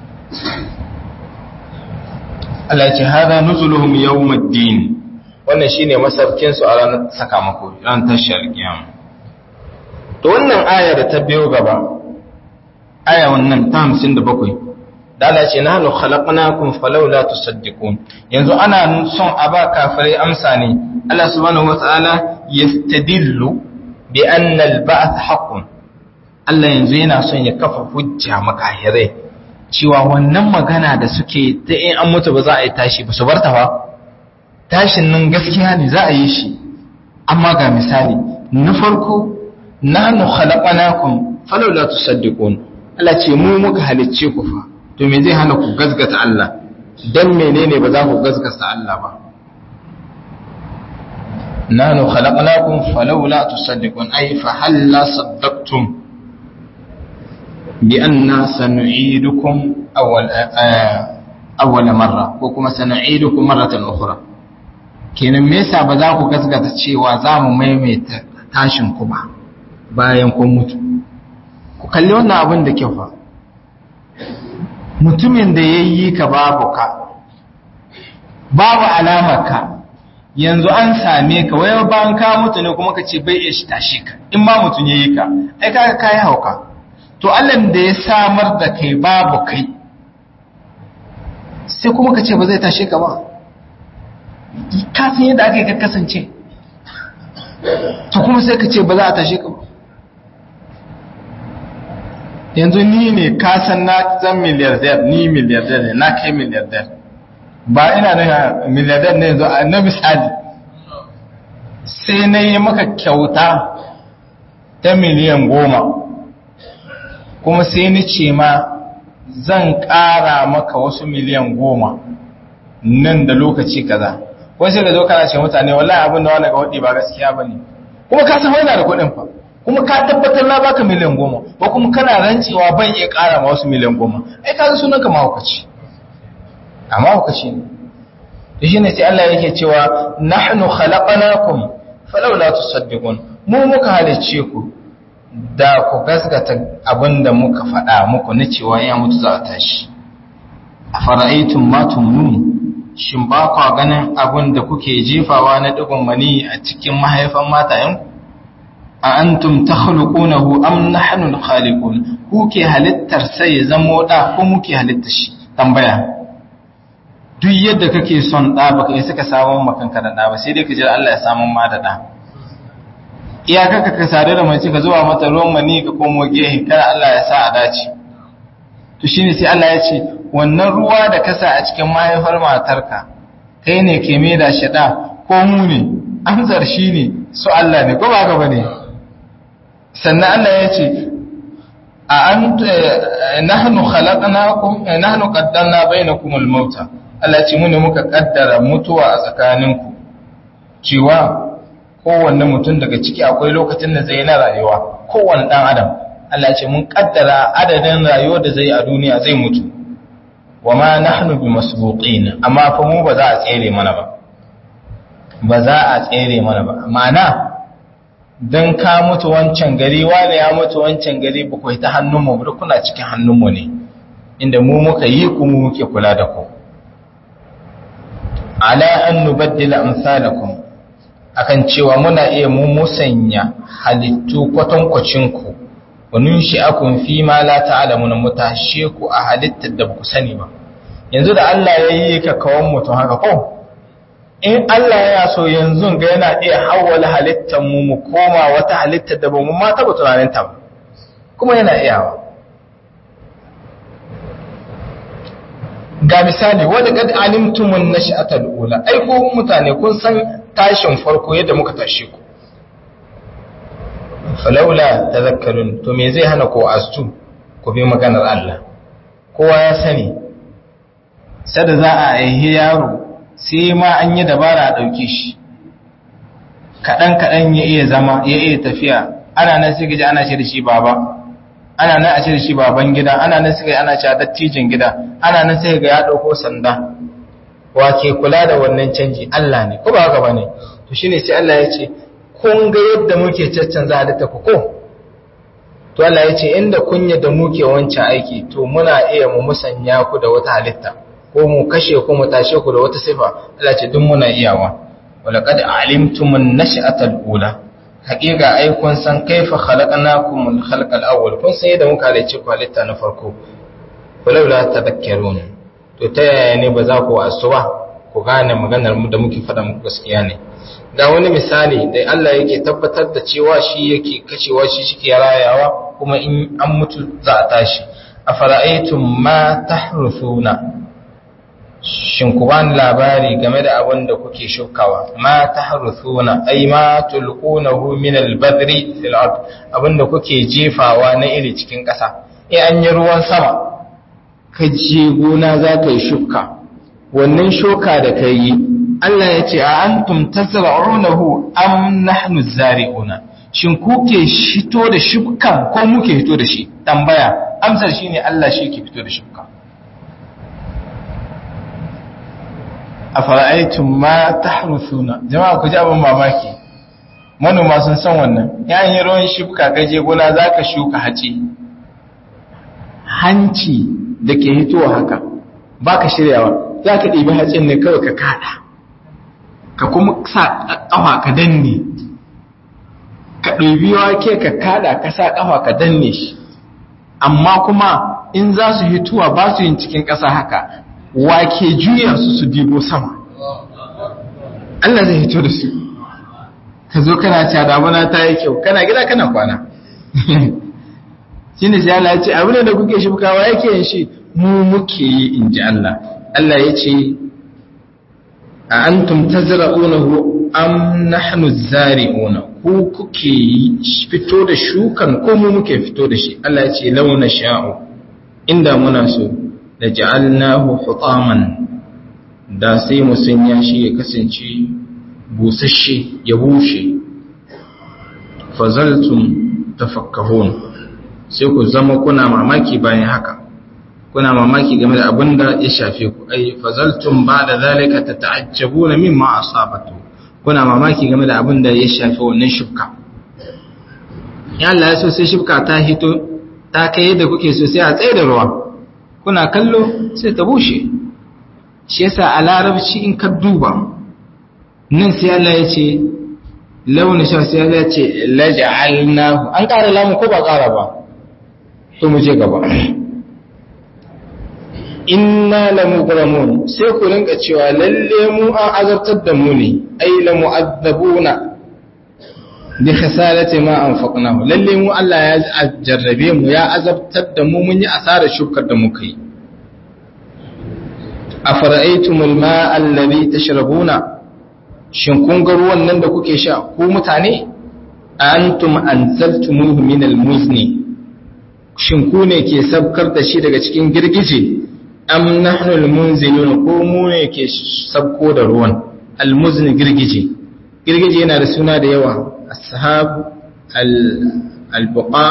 Allah ya ce hada nuzuluhum yawmuddin wannan shine masarkin su a ranar sakamako ran tashar kiyama to wannan aya da ta biyo gaba aya wannan ta 57 da Allah ce nahnu khalaqnakum falawla tusaddiqun yanzu ana son a ba kafirai amsa ne Allah subhanahu wataala yastadillu bi anna al-ba'th haqqun Allah yanzu yana son ya kafa hujja makahirai cewa wannan magana da suke ta in an mutu ba za a yi tashi ba su barta ba tashin nan gaskiya ne za a yi shi amma ga misali na farko nahnu khalaqnakum falawla tusaddiqun Allah ce mu muka halicce ku fa to me zai hana ku gazgata Allah dan menene ba za ku gazgata Allah ba nahnu khalaqnakum falawla tusaddiqun ay fa halla saddaqtum bi anna sanu'idukum awwal awwal marra ko kuma sanu'idukum marratan ukhra kenan me yasa ba za ku gaskata cewa za mu maimaita tashin ku ba bayan kun mutu ku kalli wannan abin da kyau fa mutumin da ya yi ka babu ka babu alamar ka yanzu an same ka wai bayan ka mutu ne kuma ka ce bai iya shi tashi ka in ma mutum ya yi ka ai kaga ka yi hauka to Allah da ya samar da kai babu kai sai kuma ka ce ba zai tashe ka ba ka san yadda aka yi ka kasance to kuma sai ka ce ba za a tashe ka ba yanzu ni ne ka san na zan miliyardar ni miliyardar ne na kai miliyardar ba ina na miliyardar ne yanzu na misali sai na yi maka kyauta ta miliyan goma kuma sai ni ce ma zan ƙara maka wasu miliyan goma nan da lokaci kaza wai sai ka zo kana ce mutane wallahi abin da wani ga waɗi ba gaskiya ba ne kuma ka san wani da kuɗin fa kuma ka tabbatar na baka miliyan goma ko kuma kana rancewa ban iya ƙara ma wasu miliyan goma ai ka sunan ka mahaukaci a mahaukaci ne da shi ne sai Allah yake cewa nahnu khalaqnakum falawla tusaddiqun mu muka halicce ku da ku gasgata abinda muka faɗa muku na cewa ya mutu za a tashi a fara'aitun matun nun shin ba kwa ganin abin da kuke jefawa na ɗigon mani a cikin mahaifan matayenku a antum ta halukunahu am nahnu al-khaliqun ku ke halittar sai ya zamo da ko muke halittar shi tambaya duk yadda kake son da baka yi suka samu makanka da da ba sai dai ka jira Allah ya samu ma da da iyakaka ka sare da mace ka zuwa mata ruwan mani ka komo gehe kada Allah ya sa a dace to shine sai Allah ya ce wannan ruwa da kasa a cikin mahaifar matarka kai ne ke mai da shada ko mu ne amsar shine su Allah ne ko ba ka bane sannan Allah ya ce a an nahnu khalaqnakum nahnu qaddamna bainakum al-mauta Allah ya ce mu ne muka kaddara mutuwa a tsakaninku cewa kowanne mutum daga ciki akwai lokacin da zai na rayuwa kowanne dan adam Allah ce mun kaddara adadin rayuwar da zai a duniya zai mutu wa ma nahnu bi masbuqin amma fa mu ba za a tsere mana ba ba za a tsere mana ba ma'ana dan ka mutu wancan gari wani ya mutu wancan gari ba kai ta hannun mu duk kuna cikin hannun mu ne inda mu muka yi ku mu muke kula da ku ala an nubaddila amsalakum akan cewa muna iya mu musanya halittu kwatankwacin ku wani shi akun fi ma la ta'lamuna mutashe ku a halittar da ku sani ba yanzu da Allah ya yi ka kawon mutum haka ko in Allah ya so yanzu ga yana iya hawwala halittar mu mu koma wata halittar da ba mu ma taba tunanin ta ba kuma yana iyawa ga misali wadda kad alimtumun nash'atal ula ai ko mutane kun san tashin farko yadda muka tashe ku falaula tazakkarun to me zai hana ko astu ku bi maganar Allah kowa ya sani sada za a aihe yaro sai ma an yi dabara a dauke shi kadan kadan ya iya zama ya iya tafiya ana nan sai gaji ana ce da shi baba ana nan a ce da shi baban gida ana nan sai ana ce dattijin gida ana nan sai ga ya dauko sanda wa ke kula da wannan canji Allah ne ko ba haka bane to shine sai Allah ya ce kun ga yadda muke caccanza halitta ku ko to Allah ya ce inda kun yadda muke wancan aiki to muna iya mu musanya ku da wata halitta ko mu kashe ku mu tashe ku da wata sifa Allah ce duk muna iyawa walaqad alimtumun nash'atal ula haƙiƙa ai kun san kaifa khalaqnakum min khalqal awwal kun san yadda muka halice ku halitta na farko walaula tadhakkarun to ta yaya ne ba za ku wasu ba ku gane maganar mu da muke faɗa muku gaskiya ne ga wani misali da Allah yake tabbatar da cewa shi yake kashewa shi shike rayawa kuma in an mutu za a tashi a fara'aitun ma tahrufuna shin ku bani labari game da abin da kuke shukawa ma tahrufuna ai ma tulqunahu min al-badri fil ard abin da kuke jefawa na iri cikin ƙasa eh an yi ruwan sama ka je gona za ka yi shuka wannan shuka da ka yi Allah ya ce a antum tazra'unahu am nahnu zari'una shin kuke shito da shukan ko muke fito da shi tambaya amsar shine Allah shi ke fito da shuka afara'aytum ma tahrusuna jama'a ku ji abin mamaki manoma sun san wannan yayin yi ruwan shuka gaje gona zaka shuka haci hanci da ke hitowa haka baka shiryawa zaka ɗibi hatsin ne kawai ka kada ka kuma sa ƙafa ka danne ka ɗabi wake ka kada ka sa ƙafa ka danne shi amma kuma in za su hituwa ba su yin cikin ƙasa haka wake juya su su dibo sama Allah zai hito da su ka zo kana cewa damuna ta yi kyau kana gida kana kwana shi ne sai Allah ya ce abin da kuke shibkawa yake yin shi mu muke yi in ji Allah Allah ya ce a antum tazra'unahu am nahnu zari'una ku kuke fito da shukan ko mu muke fito da shi Allah ya ce launa sha'u inda muna so da ja'alnahu hutaman da sai mu sanya shi ya kasance busasshe ya bushe fazaltum tafakkahun sai ku zama kuna mamaki bayan haka kuna mamaki game da abin da ya shafe ku ai fazaltum ba da zalika tata'ajjabuna mimma asabatu kuna mamaki game da abin da ya shafe wannan shubka ya Allah ya so sai shubka ta hito ta kai yadda kuke so sai a tsaye da ruwa kuna kallo sai ta bushe shi yasa a larabci in ka duba nan sai Allah ya ce launin sha sai Allah ya ce laja'alnahu an ƙara lamu ko ba ƙara ba to mu je gaba inna lamugramun sai ku rinka cewa lalle mu an azabtar da mu ne ai la mu'azzabuna bi khasalati ma anfaqnahu lalle mu Allah ya jarrabe mu ya azabtar da mu mun yi asarar shukar da muka yi afara'aytumul ma'a alladhi tashrabuna shin kun ga ruwan nan da kuke sha ku mutane antum anzaltumuhu min almuzni shin ku ne ke sabkar da shi daga cikin girgije am nahnu almunzilun ko mu ne ke sabko da ruwan almuzni girgije girgije yana da suna da yawa ashab albuqa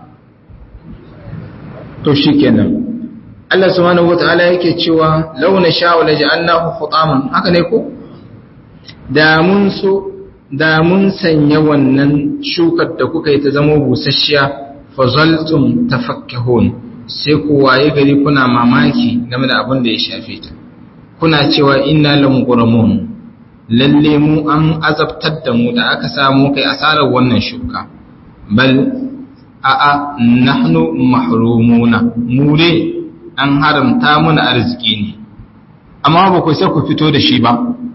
to shikenan Allah subhanahu wataala yake cewa launa sha'u laj'alnahu hutaman haka ne ko da mun so da mun sanya wannan shukar da kuka yi ta zama busasshiya fazaltum tafakkahun sai ku waye gari kuna mamaki game da abin da ya shafe ta kuna cewa inna lamghuramun lalle mu an azabtar da mu da aka samu kai asarar wannan shuka bal a'a nahnu mahrumuna mu dai an haramta mana arziki ne amma ba ku sai ku fito da shi ba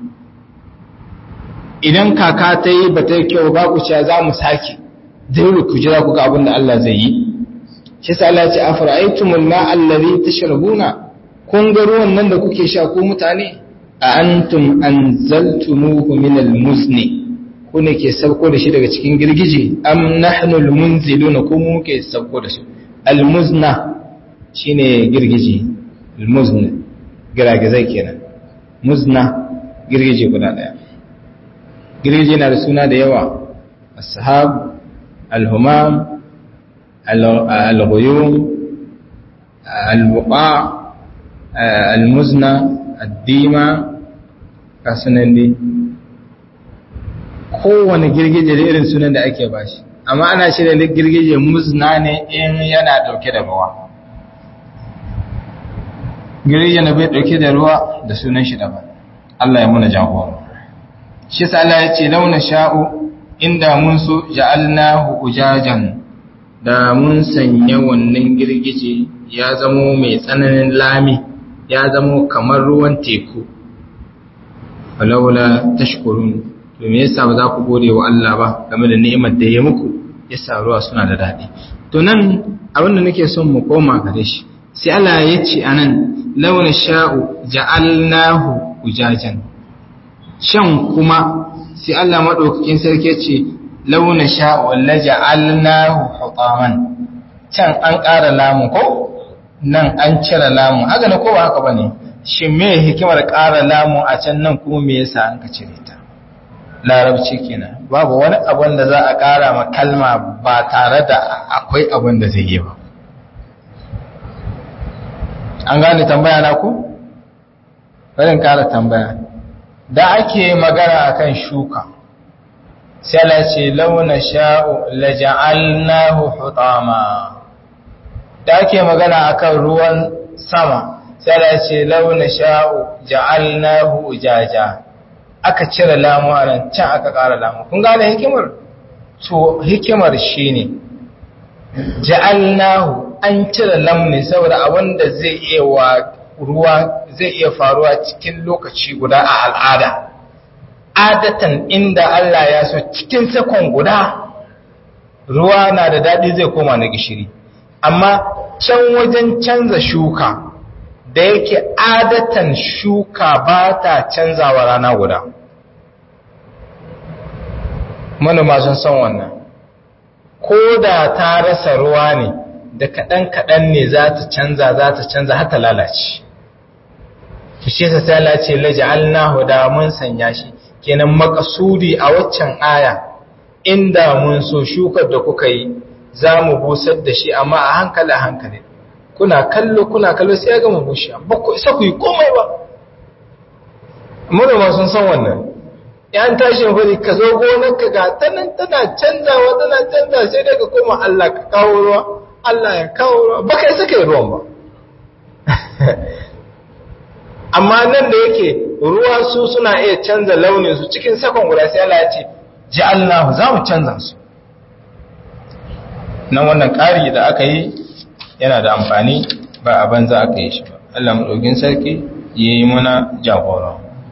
idan kaka ta yi ba ta yi kyau ba ku cewa za mu sake dole ku jira ku ga abin da Allah zai yi shi sa Allah ce afara'aytumul ma'a allazi tashrabuna kun ga ruwan nan da kuke sha ko mutane a antum anzaltumuhu min almuzni ku ne ke sauko da shi daga cikin girgije am nahnu almunziluna ko mu ke sauko da shi almuzna shine girgije almuzna giragizai kenan muzna girgije guda daya girgije na da suna da yawa ashab alhumam alghuyum albuqa almuzna addima kasunan dai kowane girgije da irin sunan da ake bashi amma ana shirya da girgije muzna ne in yana dauke da ruwa girgije na bai dauke da ruwa da sunan shi daban Allah ya muna jagora shi sa Allah ya ce launa sha'u inda mun so ja'alnahu ujajan da mun sanya wannan girgije ya zamo mai tsananin lami ya zamo kamar ruwan teku falaula tashkurun to me yasa ba za ku gode wa Allah ba game da ni'imar da ya muku yasa ruwa suna da daɗi to nan abin da nake son mu koma gare shi sai Allah ya ce anan launa sha'u ja'alnahu ujajan shan kuma sai Allah maɗaukakin sarki ce launa sha'u la ja'alnahu hutaman can an ƙara lamu ko nan an cire lamu haka ne ko ba haka bane shin me hikimar ƙara lamu a can nan kuma me yasa an ka cire ta larabci kenan babu wani abin da za a ƙara ma kalma ba tare da akwai abin da zai yi ba an gane tambaya na ku bari ƙara tambaya da ake magana akan shuka sai la ce launa sha'u la ja'alnahu hutama da ake magana akan ruwan sama sai la ce launa sha'u ja'alnahu ujaja aka cire lamu a nan can aka ƙara lamu kun gane hikimar to hikimar shine ja'alnahu an cire lamni saboda abin da zai iya wa ruwa zai iya faruwa cikin lokaci guda a al'ada adatan inda Allah ya so cikin sakon guda ruwa na da daɗi zai koma na gishiri amma can wajen canza shuka da yake adatan shuka ba ta canzawa rana guda manoma sun san wannan ko da ta rasa ruwa ne da kaɗan-kaɗan ne za ta canza za ta canza har ta lalace shi sa sai lalace laja'alnahu da mun sanya shi kenan makasudi a waccan aya inda mun so shukar da kuka yi za mu busar da shi amma a hankali a hankali kuna kallo kuna kallo sai ya gama bushe ba ku isa ku yi komai ba manoma sun san wannan yan tashin fari ka zo gonarka ga tanan tana canzawa tana canza sai daga koma Allah ka kawo ruwa Allah ya kawo ruwa ba kai saka ruwan ba amma nan da yake ruwa su suna iya canza launin su cikin sakon guda sai Allah ya ce ji Allah za mu canza su nan wannan ƙari da aka yi yana da amfani ba a banza aka yi shi ba Allah maɗaukin sarki ya yi mana jagora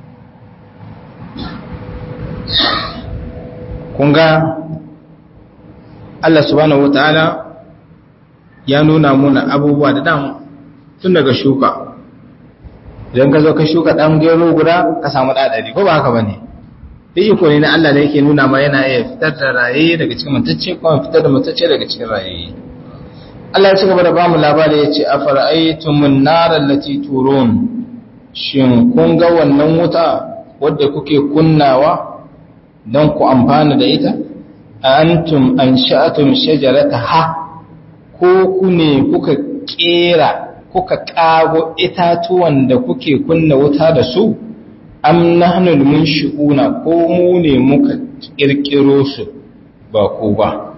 kun ga Allah subhanahu wa ta'ala ya nuna muna abubuwa da dama tun daga shuka idan ka zo ka shuka ɗan gero guda ka samu ɗaɗari ko ba haka ba ne da iko ne na Allah da yake nuna ma yana iya fitar da raye daga cikin matacce kuma fitar da matacce daga cikin raye Allah ya ci gaba da ba mu labari ya ce a fara'aitumun narar lati turun shin kun ga wannan wuta wadda kuke kunnawa don ku amfana da ita a antum an sha'atum shajarata ha ko ku ne kuka kera kuka kago itatuwan da kuke kunna wuta da su am nahnul munshi'una ko mu ne muka kirkiro su ba ku ba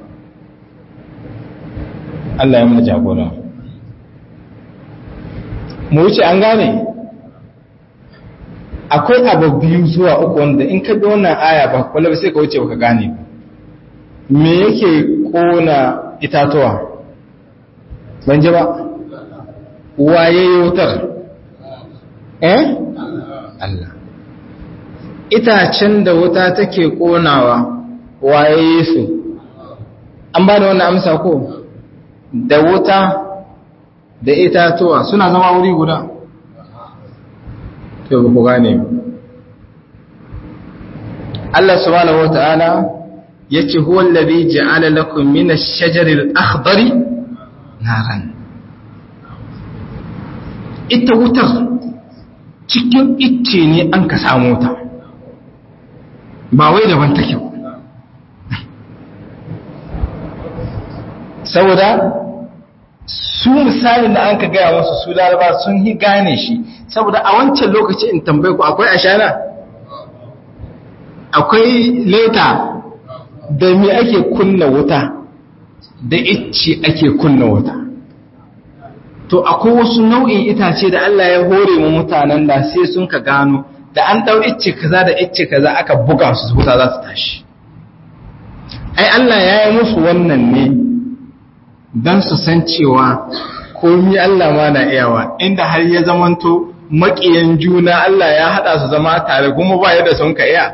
Allah ya mu jagora mu wuce an gane akwai abu biyu zuwa uku wanda in ka bi wannan aya ba kwallo sai ka wuce baka gane me yake kona itatuwa ban ji ba waye wutar eh Allah itacen da wuta take konawa waye su an ba da wannan amsa ko da wuta da itatuwa suna zama wuri guda to ku gane Allah subhanahu wata'ala yace huwa alladhi ja'ala lakum min ash-shajari al-akhdari naran ita wutar cikin icce ne an ka samu ta ba wai daban take ba saboda su misalin da an ka gaya wasu su laraba sun yi gane shi saboda a wancan lokaci in tambaye ku akwai ashana akwai leta da me ake kunna wuta da icce ake kunna wuta to akwai wasu nau'in itace da Allah ya hore mu mutanen da sai sun ka gano da an dau icce kaza da icce kaza aka buga su wuta za su tashi ai Allah ya yi musu wannan ne don su san cewa komi Allah ma na iyawa inda har ya zamanto maƙiyan juna Allah ya haɗa su zama tare kuma ba yadda sun ka iya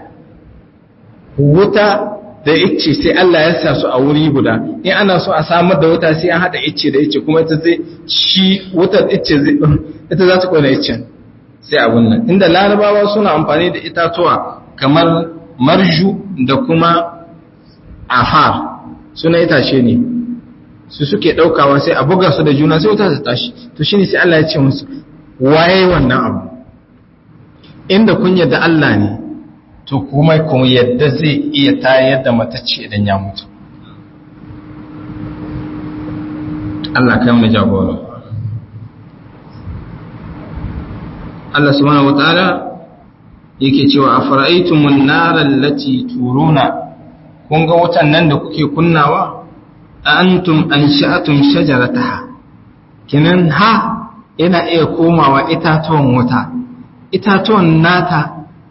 wuta da icce sai Allah ya sa su a wuri guda in ana so a samar da wuta sai an haɗa icce da icce kuma ita zai shi wutar icce zai ita za ta kona iccen sai abun nan inda larabawa suna amfani da itatuwa kamar marju da kuma afar suna itace ne su suke ɗaukawa sai a buga su da juna sai wuta ta tashi to shi ne sai Allah ya ce musu waye wannan abu inda kun yadda Allah ne to kuma kuma yadda zai iya tayar da matacce idan ya mutu Allah kai mu jagora Allah subhanahu wataala yake cewa afara'aytumun naral lati turuna kun ga wutan nan da kuke kunnawa antum ansha'atum shajarataha kinan ha yana iya komawa itatuwan wuta itatuwan nata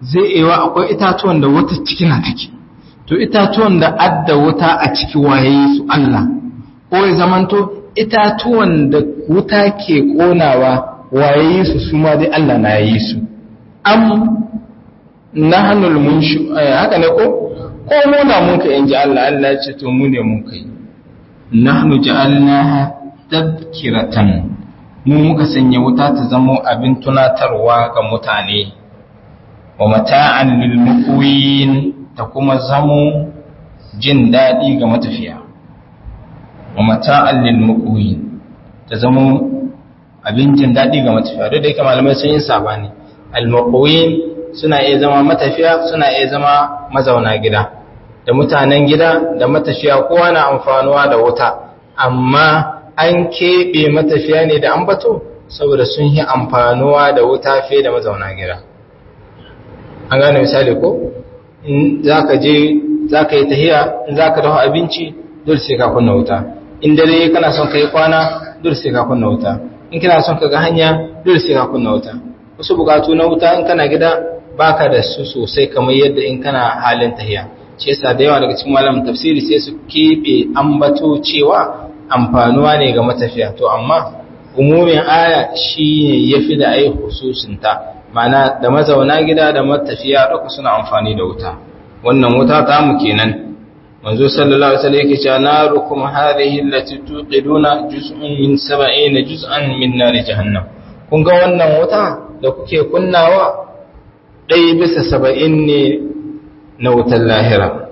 zai iya akwai itatuwan da wata ciki na take to itatuwan da adda wuta a ciki waye su Allah ko ya zamanto itatuwan da wuta ke konawa waye su su ma dai Allah na yi su am nahnul munshu haka ne ko ko mu na mun ka inji Allah Allah ya ce to mu ne mun kai nahnu ja'alnaha tadhkiratan mu muka sanya wuta ta zamo abin tunatarwa ga mutane wa mata'an lil muqwin ta kuma zamo jin dadi ga matafiya wa mata'an lil muqwin ta zamo abin jin dadi ga matafiya duk da yake malamai sun yi sabani al muqwin suna iya zama matafiya suna iya zama mazauna gida da mutanen gida da matafiya kowa na amfanuwa da wuta amma an keɓe matafiya ne da ambato saboda sun yi amfanuwa da wuta fiye da mazauna gida an gane misali ko in za ka je za ka yi tahiya in za ka dafa abinci dole sai ka kunna wuta in dare kana son ka yi kwana dole sai ka kunna wuta in kana son ka ga hanya dole sai ka kunna wuta wasu bukatu na wuta in kana gida baka da su sosai kamar yadda in kana halin tahiya shi yasa da yawa daga cikin malamin tafsiri sai su keɓe ambato cewa amfanuwa ne ga matafiya to amma umumin aya shi ya fi da ai hususinta mana da mazauna gida da matafiya duka suna amfani da wuta wannan wuta ta mu kenan manzo sallallahu alaihi wasallam yake cewa narukum hadhihi allati tuqiduna juz'un min 70 juz'an min nar jahannam kun ga wannan wuta da kuke kunnawa ɗaya bisa saba'in ne na wutar lahira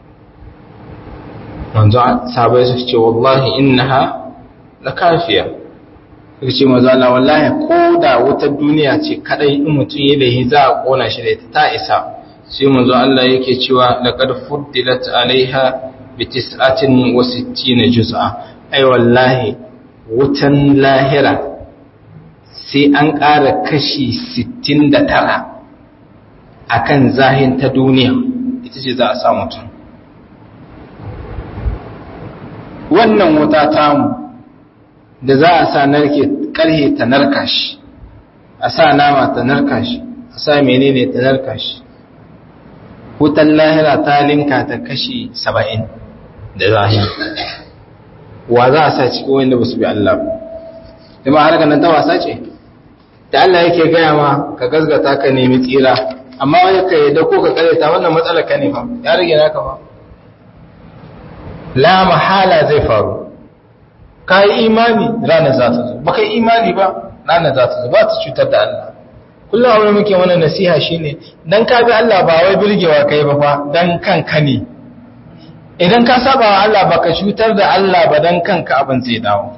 manzo sabai su ce wallahi innaha la kafiya suka ce manzo Allah wallahi ko da wutar duniya ce kadai in mutum ya lahi za a kona shi da ita ta isa sai manzo Allah yake cewa laqad fuddilat alaiha bi tis'atin wa sittina juz'a ai wallahi wutan lahira sai an ƙara kashi 69 akan zahin ta duniya ita ce za a sa mutum wannan wuta tamu da za a sa narke karhe ta narka shi a sa nama ta narka shi a sa menene ta narka shi wutan lahira ta linka ta kashi saba'in da zahi wa za a sa cikin wanda ba su bi Allah ba kuma har nan ta wasa ce da Allah yake gaya ma ka gazgata ka nemi tsira amma wani ka yi da ko ka karyata wannan matsalar ka ne fa ya rage naka ba la mahala zai faru ka yi imani ranar za ta zo ba ka yi imani ba ranar za ta zo ba ta cutar da Allah kullum abin muke wani nasiha shine dan ka bi Allah ba wai birgewa kai ba fa dan kanka ne idan ka saba wa Allah baka cutar da Allah ba dan kanka abin zai dawo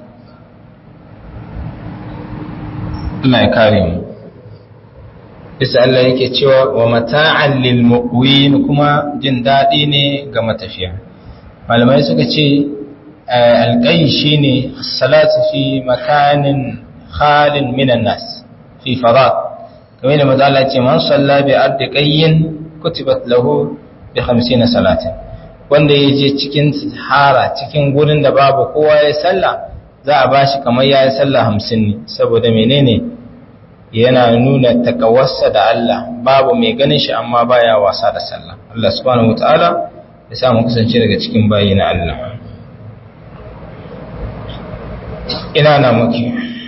Allah ya kare mu bisa Allah yake cewa wa mata'an lil muqwin kuma jin dadi ne ga matafiya malamai suka ce alqay shine salatu fi makanin khalin minan nas fi farad kamar da manzo Allah ce man salla bi ardi qayyin kutibat lahu bi 50 salatin wanda yaje cikin sahara cikin gurin da babu kowa ya salla za a bashi kamar yayi sallah 50 ne saboda menene yana nuna takawarsa da Allah babu mai ganin shi amma baya wasa da sallah Allah subhanahu wataala ya sa mu kasance daga cikin bayi na Allah ina na muke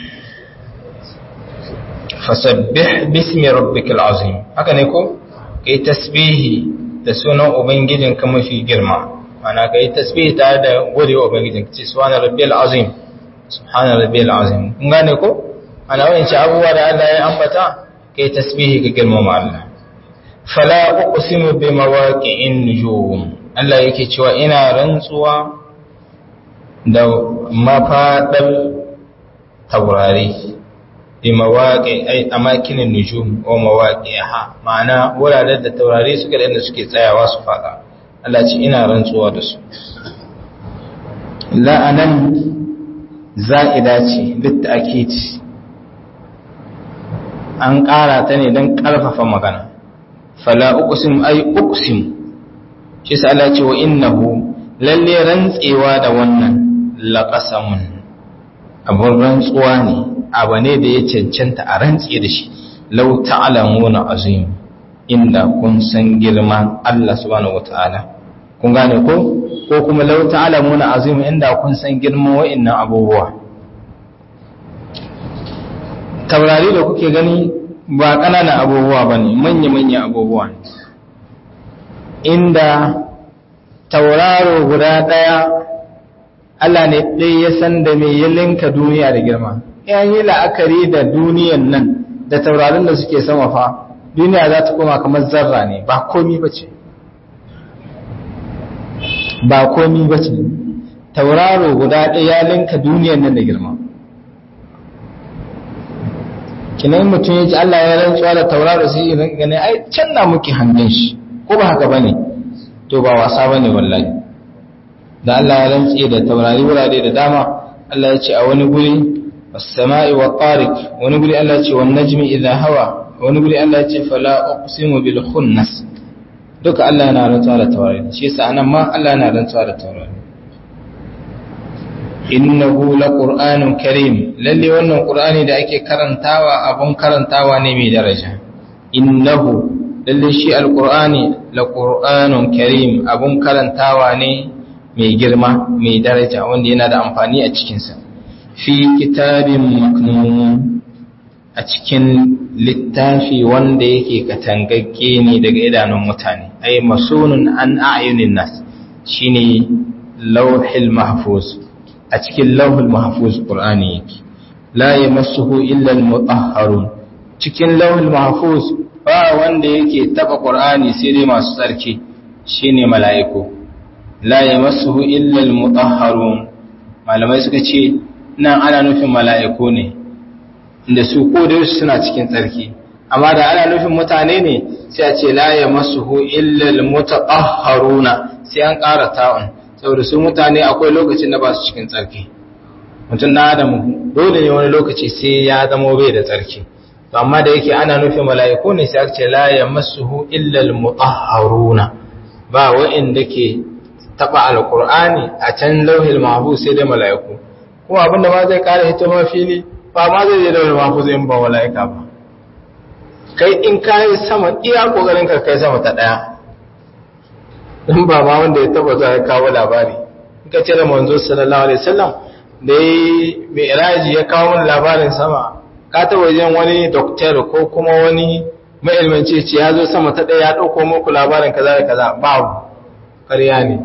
fasabbih bismi rabbikal azim haka ne ko kai tasbihi da sunan ubangijin ka mafi girma ana kai tasbihi tare da gode wa ubangijin ka ce subhana rabbiyal azim subhana rabbiyal azim kun gane ko ana wani abubuwa da Allah ya ambata kai tasbihi ga girmama Allah fala uqsimu bi mawaqi'in nujum Allah yake cewa ina rantsuwa da mafadar taurari bi mawaqi ay amakinin nujum wa mawaqi'ha ma'ana wuraren da taurari suke da inda suke tsayawa su fada Allah ce ina rantsuwa da su la'anan za'ida ce litta'kid an ƙara ta ne don ƙarfafa magana fala uqsim ay uqsim shi sa Allah ce wa innahu lalle rantsewa da wannan laqasamun abun rantsuwa ne abu ne da ya cancanta a rantse da shi law ta'lamuna azim inda kun san girman Allah subhanahu wata'ala kun gane ko ko kuma law ta'lamuna azim inda kun san girman wa'annan abubuwa taurari da kuke gani ba ƙananan abubuwa bane manya-manya abubuwa ne inda tauraro guda ɗaya Allah ne ɗaya ya san da mai ya linka duniya da girma yan yi la'akari da duniyan nan da taurarin da suke sama fa duniya za ta koma kamar zarra ne ba komi ba ce ba komi ba ce tauraro guda ɗaya ya linka duniyan nan da girma kinan mutum ya ji Allah ya rantsuwa da tauraro sai yi gane ai can na muke hangen shi ko ba haka ba ne to ba wasa ba ne wallahi da Allah ya rantse da taurari wurare da dama Allah ya ce a wani guri was-sama'i wa tariq wani guri Allah ya ce wan najmi idha hawa wani guri Allah ya ce fala uqsimu bil khunnas duka Allah yana rantsuwa da taurari shi yasa anan ma Allah yana rantsuwa da taurari innahu laqur'anun karim lalle wannan qur'ani da ake karantawa abun karantawa ne mai daraja innahu lalle shi alqur'ani laqur'anun karim abun karantawa ne mai girma mai daraja wanda yana da amfani a cikinsa fi kitabin maknun a cikin littafi wanda yake katangagge ne daga idanun mutane ai masunun an a'yunin nas shine lauhil mahfuz a cikin lauhul mahfuz qur'ani yake la yamassuhu illa al-mutahharun cikin lauhul mahfuz ba wanda yake taba qur'ani sai dai masu tsarki shine mala'iku la yamassuhu illa al-mutahharun malamai suka ce nan ana nufin mala'iku ne inda su ko da suna cikin tsarki amma da ana nufin mutane ne sai a ce la yamassuhu illa al-mutatahharuna sai an ƙara ta'un saboda su mutane akwai lokacin da ba su cikin tsarki mutum na adamu dole ne wani lokaci sai ya zama bai da tsarki to amma da yake ana nufin mala'iku ne sai aka ce la yamassuhu illa al-mutahharuna ba wa'inda ke taba alqur'ani a can lauhil mahfuz sai da mala'iku kuma abinda ma zai kare hito ma fili ba ma zai je lauhil mahfuz in ba mala'ika ba kai in kai sama iya kokarin ka kai sama ta daya in ba ma wanda ya taba za ya kawo labari in ka ce da manzo sallallahu alaihi wasallam da yi mai iraji ya kawo mana labarin sama ka taba wajen wani doktor ko kuma wani ma'ilmanci ce ya zo sama ta ɗaya ya ɗauko muku labarin kaza da kaza babu ƙarya ne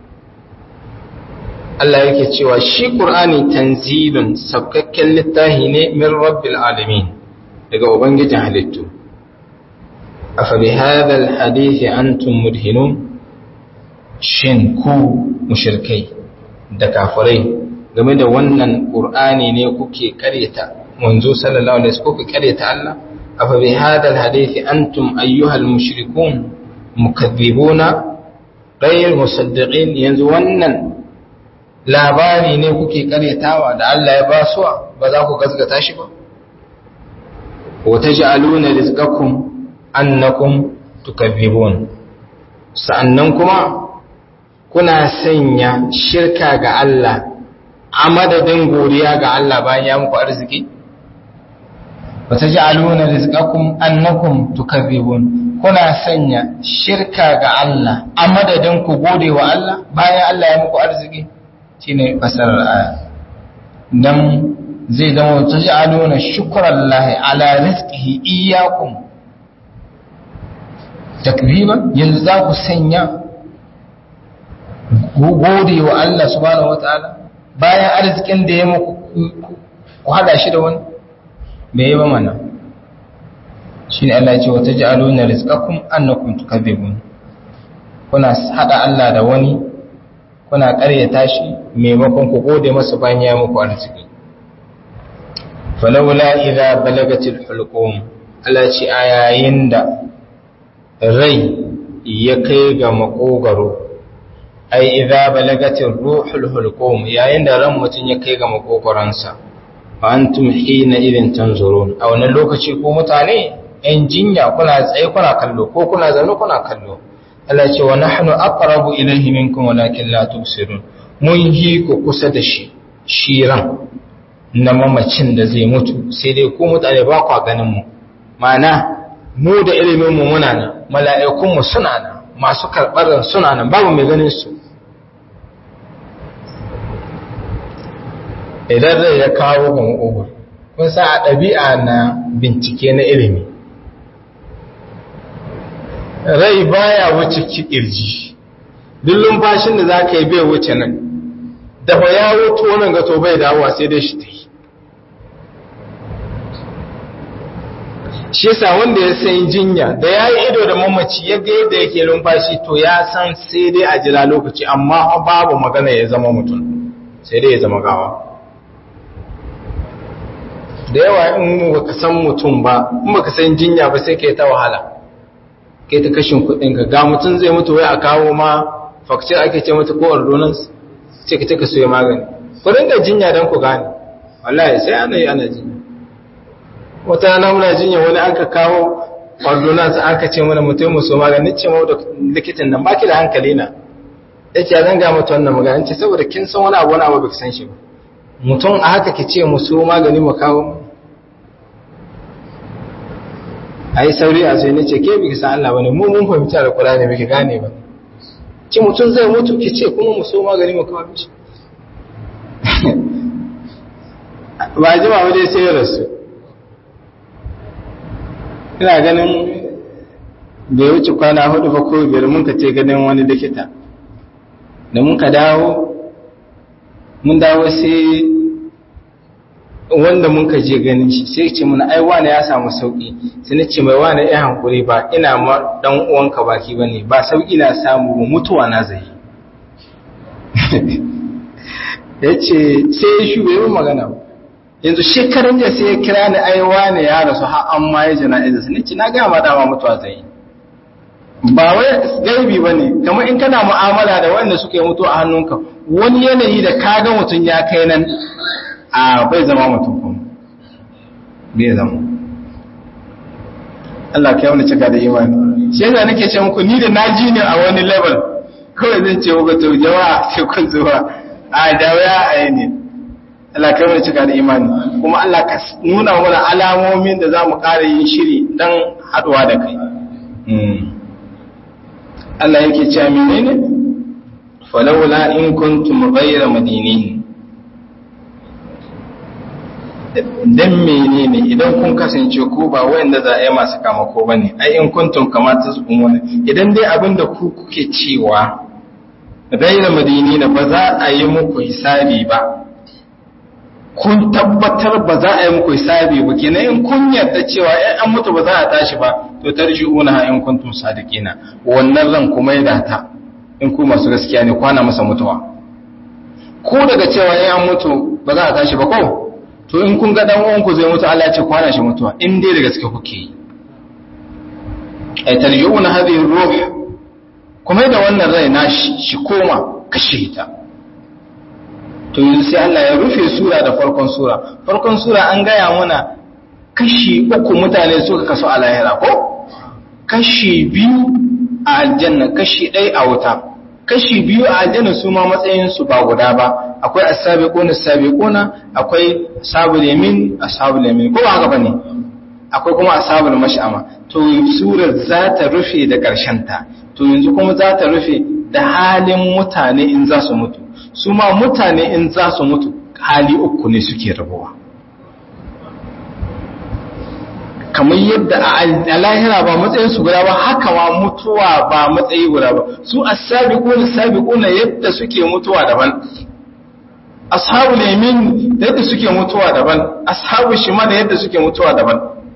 Allah yake cewa shi Qur'ani tanzilun sabkakken littafi ne min rabbil alamin daga ubangijin halittu afa bi hadha alhadith antum mudhinun shin ku mushrikai da kafirai game da wannan Qur'ani ne kuke karyata manzo sallallahu alaihi wasallam kuke karyata Allah afa bi hadha alhadith antum ayyuhal mushrikun mukaththibuna ghayr musaddiqin yanzu wannan labari ne kuke karyatawa da Allah ya basuwa ba za ku gaskata shi ba wa taj'aluna rizqakum annakum tukaththibun sa'annan kuma kuna sanya shirka ga Allah a madadin godiya ga Allah bayan ya muku arziki wa taj'aluna rizqakum annakum tukaththibun kuna sanya shirka ga Allah a madadin ku gode wa Allah bayan Allah ya muku arziki shine fasarar aya dan zai zama taj'aluna shukrallahi ala rizqihi iyyakum takriban yanzu za ku sanya gode wa Allah subhanahu wataala bayan arzikin da ya muku ku hada shi da wani bai yi ba mana shine Allah ya ce wa taj'aluna rizqakum annakum tukadzibun kuna hada Allah da wani kuna ƙaryata shi maimakon ku gode masa bayan ya muku arziki falawla idza balagatil hulqum Allah ce a yayin da rai ya kai ga makogaro ai idza balagatir ruhul hulqum yayin da ran mutun ya kai ga makogoransa fa antum hina idin tanzurun a wannan lokaci ko mutane yan jinya kuna tsaye kuna kallo ko kuna zaune kuna kallo Allah ce wa nahnu aqrabu ilayhi minkum walakin la tubsirun mun yi ku kusa da shi shiran na mamacin da zai mutu sai dai ku mutane ba ku ganin mu mana mu da ilimin mu muna nan mala'ikun mu suna nan masu karɓar suna nan babu mai ganin su idan rai ya kawo ga maƙogwar kun sa a ɗabi'a na bincike na ilimi rai baya wuce kirji duk lumfashin da za ka yi bai wuce nan da ba ya wuce wannan gato bai dawowa sai dai shi ta yi shi yasa wanda ya san jinya da ya yi ido da mamaci ya ga yadda yake lumfashi to ya san sai dai a jira lokaci amma babu magana ya zama mutum sai dai ya zama gawa da yawa in baka san mutum ba in baka san jinya ba sai kai ta wahala kai ta kashin kudinka ga mutum zai mutu wai a kawo ma fakcir ake ce mata ko ordonance ce ka ka soya magani ku dinga jinya don ku gane wallahi sai ana yi ana jinya wata rana muna jinya wani aka kawo ordonance aka ce mana mutum mu so magani ce mu da likitan nan baki da hankali na yace zan ga mata wannan magana ce saboda kin san wani abu wani abu baki san shi ba mutum a haka ki ce mu so magani mu kawo a yi sauri a sai ce ke biki san Allah bane mu mun fahimci da Qur'ani biki gane ba ki mutum zai mutu ki ce kuma mu so magani mu kawo mishi ba jima ba dai sai rasu ina ganin bai wuce kwana hudu ba ko biyar mun ka ce ganin wani likita da mun ka dawo mun dawo sai wanda mun ka je ganin shi sai ce muna ai wane ya samu sauki sai na ce mai wane ya hankuri ba ina ma dan uwanka baki bane ba sauki na samu ba mutuwa na zai yace sai ya shube mun magana yanzu shekaran da sai ya kira ni ai wane ya rasu har an ma ya jana'iza sai nace na ga ma dama mutuwa zai ba wai gaibi bane kamar in kana mu'amala da wanda suke mutu a hannunka wani yanayi da kaga mutun ya kai nan a bai zama mutum kuma bai zama Allah ka wani cika da imani shi yasa nake ce muku ni da naji ne a wani level kawai zan ce muku to jama'a sai kun zuwa a da waya a yi ne Allah ka wani cika da imani kuma Allah ka nuna mana alamomin da za mu ƙara yin shiri don haɗuwa da kai Allah yake cewa menene falawla in kuntum ghayra madinin dan menene idan kun kasance ko ba wanda za a yi masu kamako ba ne ai in kuntum kamata su kuma idan dai abin da ku kuke cewa gaira madini na ba za a yi muku hisabi ba kun tabbatar ba za a yi muku hisabi ba kenan in kun yarda cewa ai an mutu ba za a tashi ba to tarji'una in kuntum sadiqina wannan ran kuma ya data in ku masu gaskiya ne kwana masa mutuwa ko daga cewa ai an mutu ba za a tashi ba ko to in kun ga dan uwanku zai mutu Allah ya ce kwana shi mutuwa in dai da gaske kuke yi ay talyuna hadhihi ruh kuma da wannan rai na shi koma kashe ta to yanzu sai Allah ya rufe sura da farkon sura farkon sura an gaya mana kashi uku mutane suka kaso a lahira ko kashi biyu a aljanna kashi ɗaya a wuta kashi biyu a aljanna su ma matsayin su ba guda ba akwai as-sabiqun as-sabiquna akwai ashabul yamin ashabul yamin ko ba haka bane akwai kuma ashabul mash'ama to surar za ta rufe da karshen ta to yanzu kuma za ta rufe da halin mutane in za su mutu su ma mutane in za su mutu hali uku ne suke rabuwa kamar yadda a lahira ba matsayin su guda ba haka ma mutuwa ba matsayi guda ba su as-sabiquna as-sabiquna yadda suke mutuwa daban ashabul yamin yadda suke mutuwa daban ashabul shimal yadda suke mutuwa daban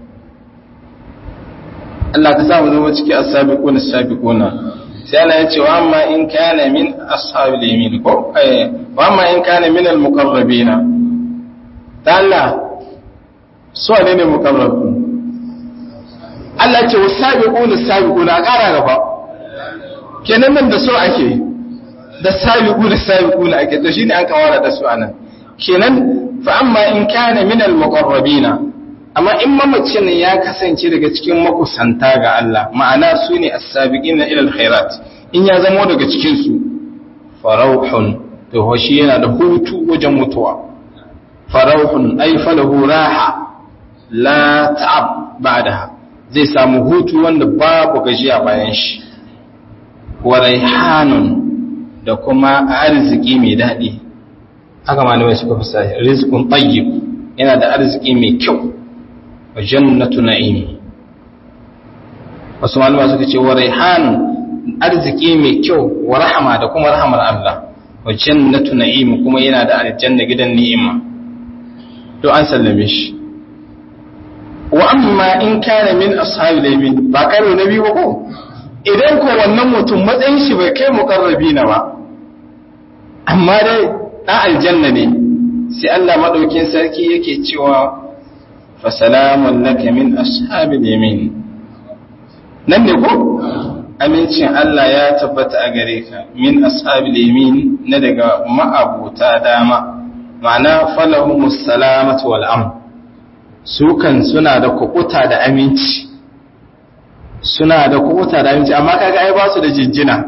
Allah ka sa mu zama ciki as-sabiquna as-sabiquna sai Allah ya ce wa amma in kana min ashabil yamin ko eh wa amma in kana min al-muqarrabina ta Allah su ne ne muqarrabun Allah ce wa sabiquna sabiquna a ƙara gaba kenan nan da so ake da sabiquna sabiquna ake to shine an kawara da su anan kenan fa amma in kana min al muqarrabina amma in mamacin ya kasance daga cikin makusanta ga Allah ma'ana su ne as-sabiqina ila al-khairat in ya zamo daga cikin su farauhun to hoshi yana da hutu wajen mutuwa farauhun ay falahu raha la ta'ab ba'daha zai samu hutu wanda babu gajiya bayan shi wa raihanun da kuma arziki mai daɗi haka malamai suka fi sa rizqun tayyib yana da arziki mai kyau wa jannatu na'im wasu malamai suka ce wa raihanun arziki mai kyau wa rahama da kuma rahamar Allah wa jannatu na'im kuma yana da aljanna gidan ni'ima to an sallame shi wa amma in kana min ashabil yamin ba karo na biyu ba ko idan ko wannan mutum matsayin shi bai kai muqarrabi na ba amma dai dan aljanna ne sai Allah madaukin sarki yake cewa fa salamun laka min ashabil yamin nan ne ko amincin Allah ya tabbata a gare ka min ashabil yamin na daga ma'abuta dama ma'ana falahumus salamatu wal amn su kan suna da kukuta da aminci suna da kukuta da aminci amma kaga ai ba su da jinjina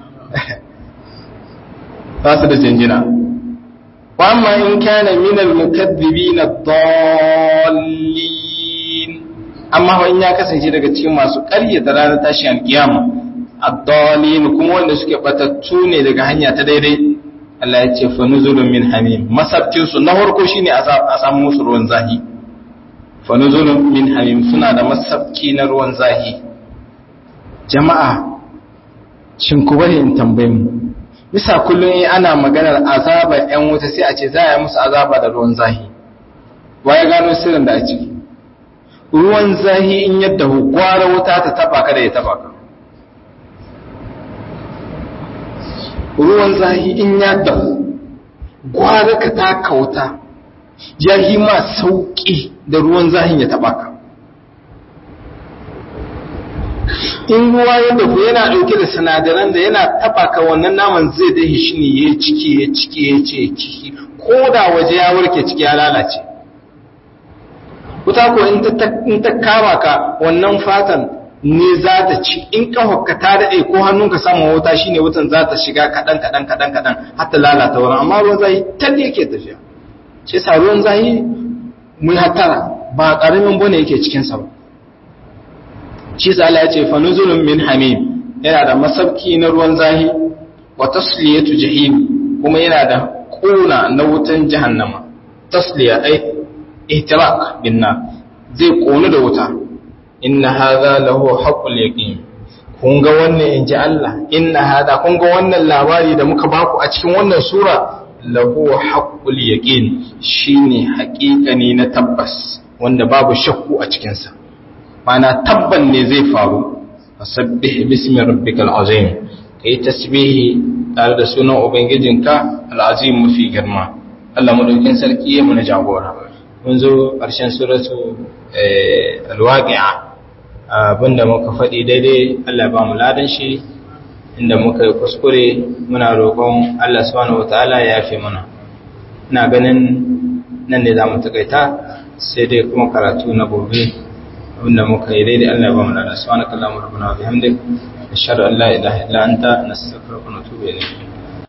ba su da jinjina wa amma in kana min al mukaththibin ad-dallin amma wa in ya kasance daga cikin masu ƙarya da ranar tashin alkiyama ad-dallin kuma wanda suke batattu ne daga hanya ta daidai Allah ya ce fa nuzulun min hamim masabtin su na farko shine a samu musu ruwan zahi fa nuzulun min hamim suna da masabki na ruwan zahi jama'a shin ku bari in tambaye mu bisa kullum in ana maganar azaba yan wuta sai a ce za a yi musu azaba da ruwan zahi waye gano sirrin da a ciki ruwan zahi in yadda gwara wuta ta taba ka da ya taba ka ruwan zahi in ya dahu gwara ka ta kauta ya yi ma sauƙi da ruwan zahin ya taɓa ka in ruwa ya dahu yana ɗauke da sinadaran da yana taɓa ka wannan naman zai dahi shi ne ya ciki ya ciki ya ce ciki ko da waje ya warke ciki ya lalace wuta ko in ta kama ka wannan fatan ne za ta ci in ƙafarka ta daɗe ko hannunka samun wuta shine wutan za ta shiga kaɗan kaɗan kaɗan kaɗan har ta lalata wurin amma ruwan zahi tal yake tafiya shi sa ruwan zahi mun hatara ba ƙaramin bane yake cikin sa ba shi sa Allah ya ce fa nuzulun min hamim yana da masabki na ruwan zahi wa tasliyatu jahim kuma yana da ƙuna na wutan jahannama tasliya ai ihtiraq bin nar zai ƙonu da wuta inna hadha lahu haqqul yaqin kun ga wannan inji Allah inna hadha kun ga wannan labari da muka baku a cikin wannan sura lahu haqqul yaqin shine haƙiƙani na tabbas wanda babu shakku a cikin sa mana tabban ne zai faru fasabbih bismi rabbikal azim kai tasbihi tare da sunan ubangijinka al-azim mafi girma Allah madaukin sarki ya mu na jagora mun zo ƙarshen suratu al-waqi'a abinda muka faɗi daidai Allah ba mu ladan shi inda muka yi kuskure muna roƙon Allah subhanahu wataala ya yafe mana ina ganin nan ne za mu takaita sai dai kuma karatu na gobe abinda muka yi daidai Allah ba mu ladan subhanakallahumma rabbana wa bihamdik ashhadu an la ilaha illa anta nastaghfiruka wa natubu ilayk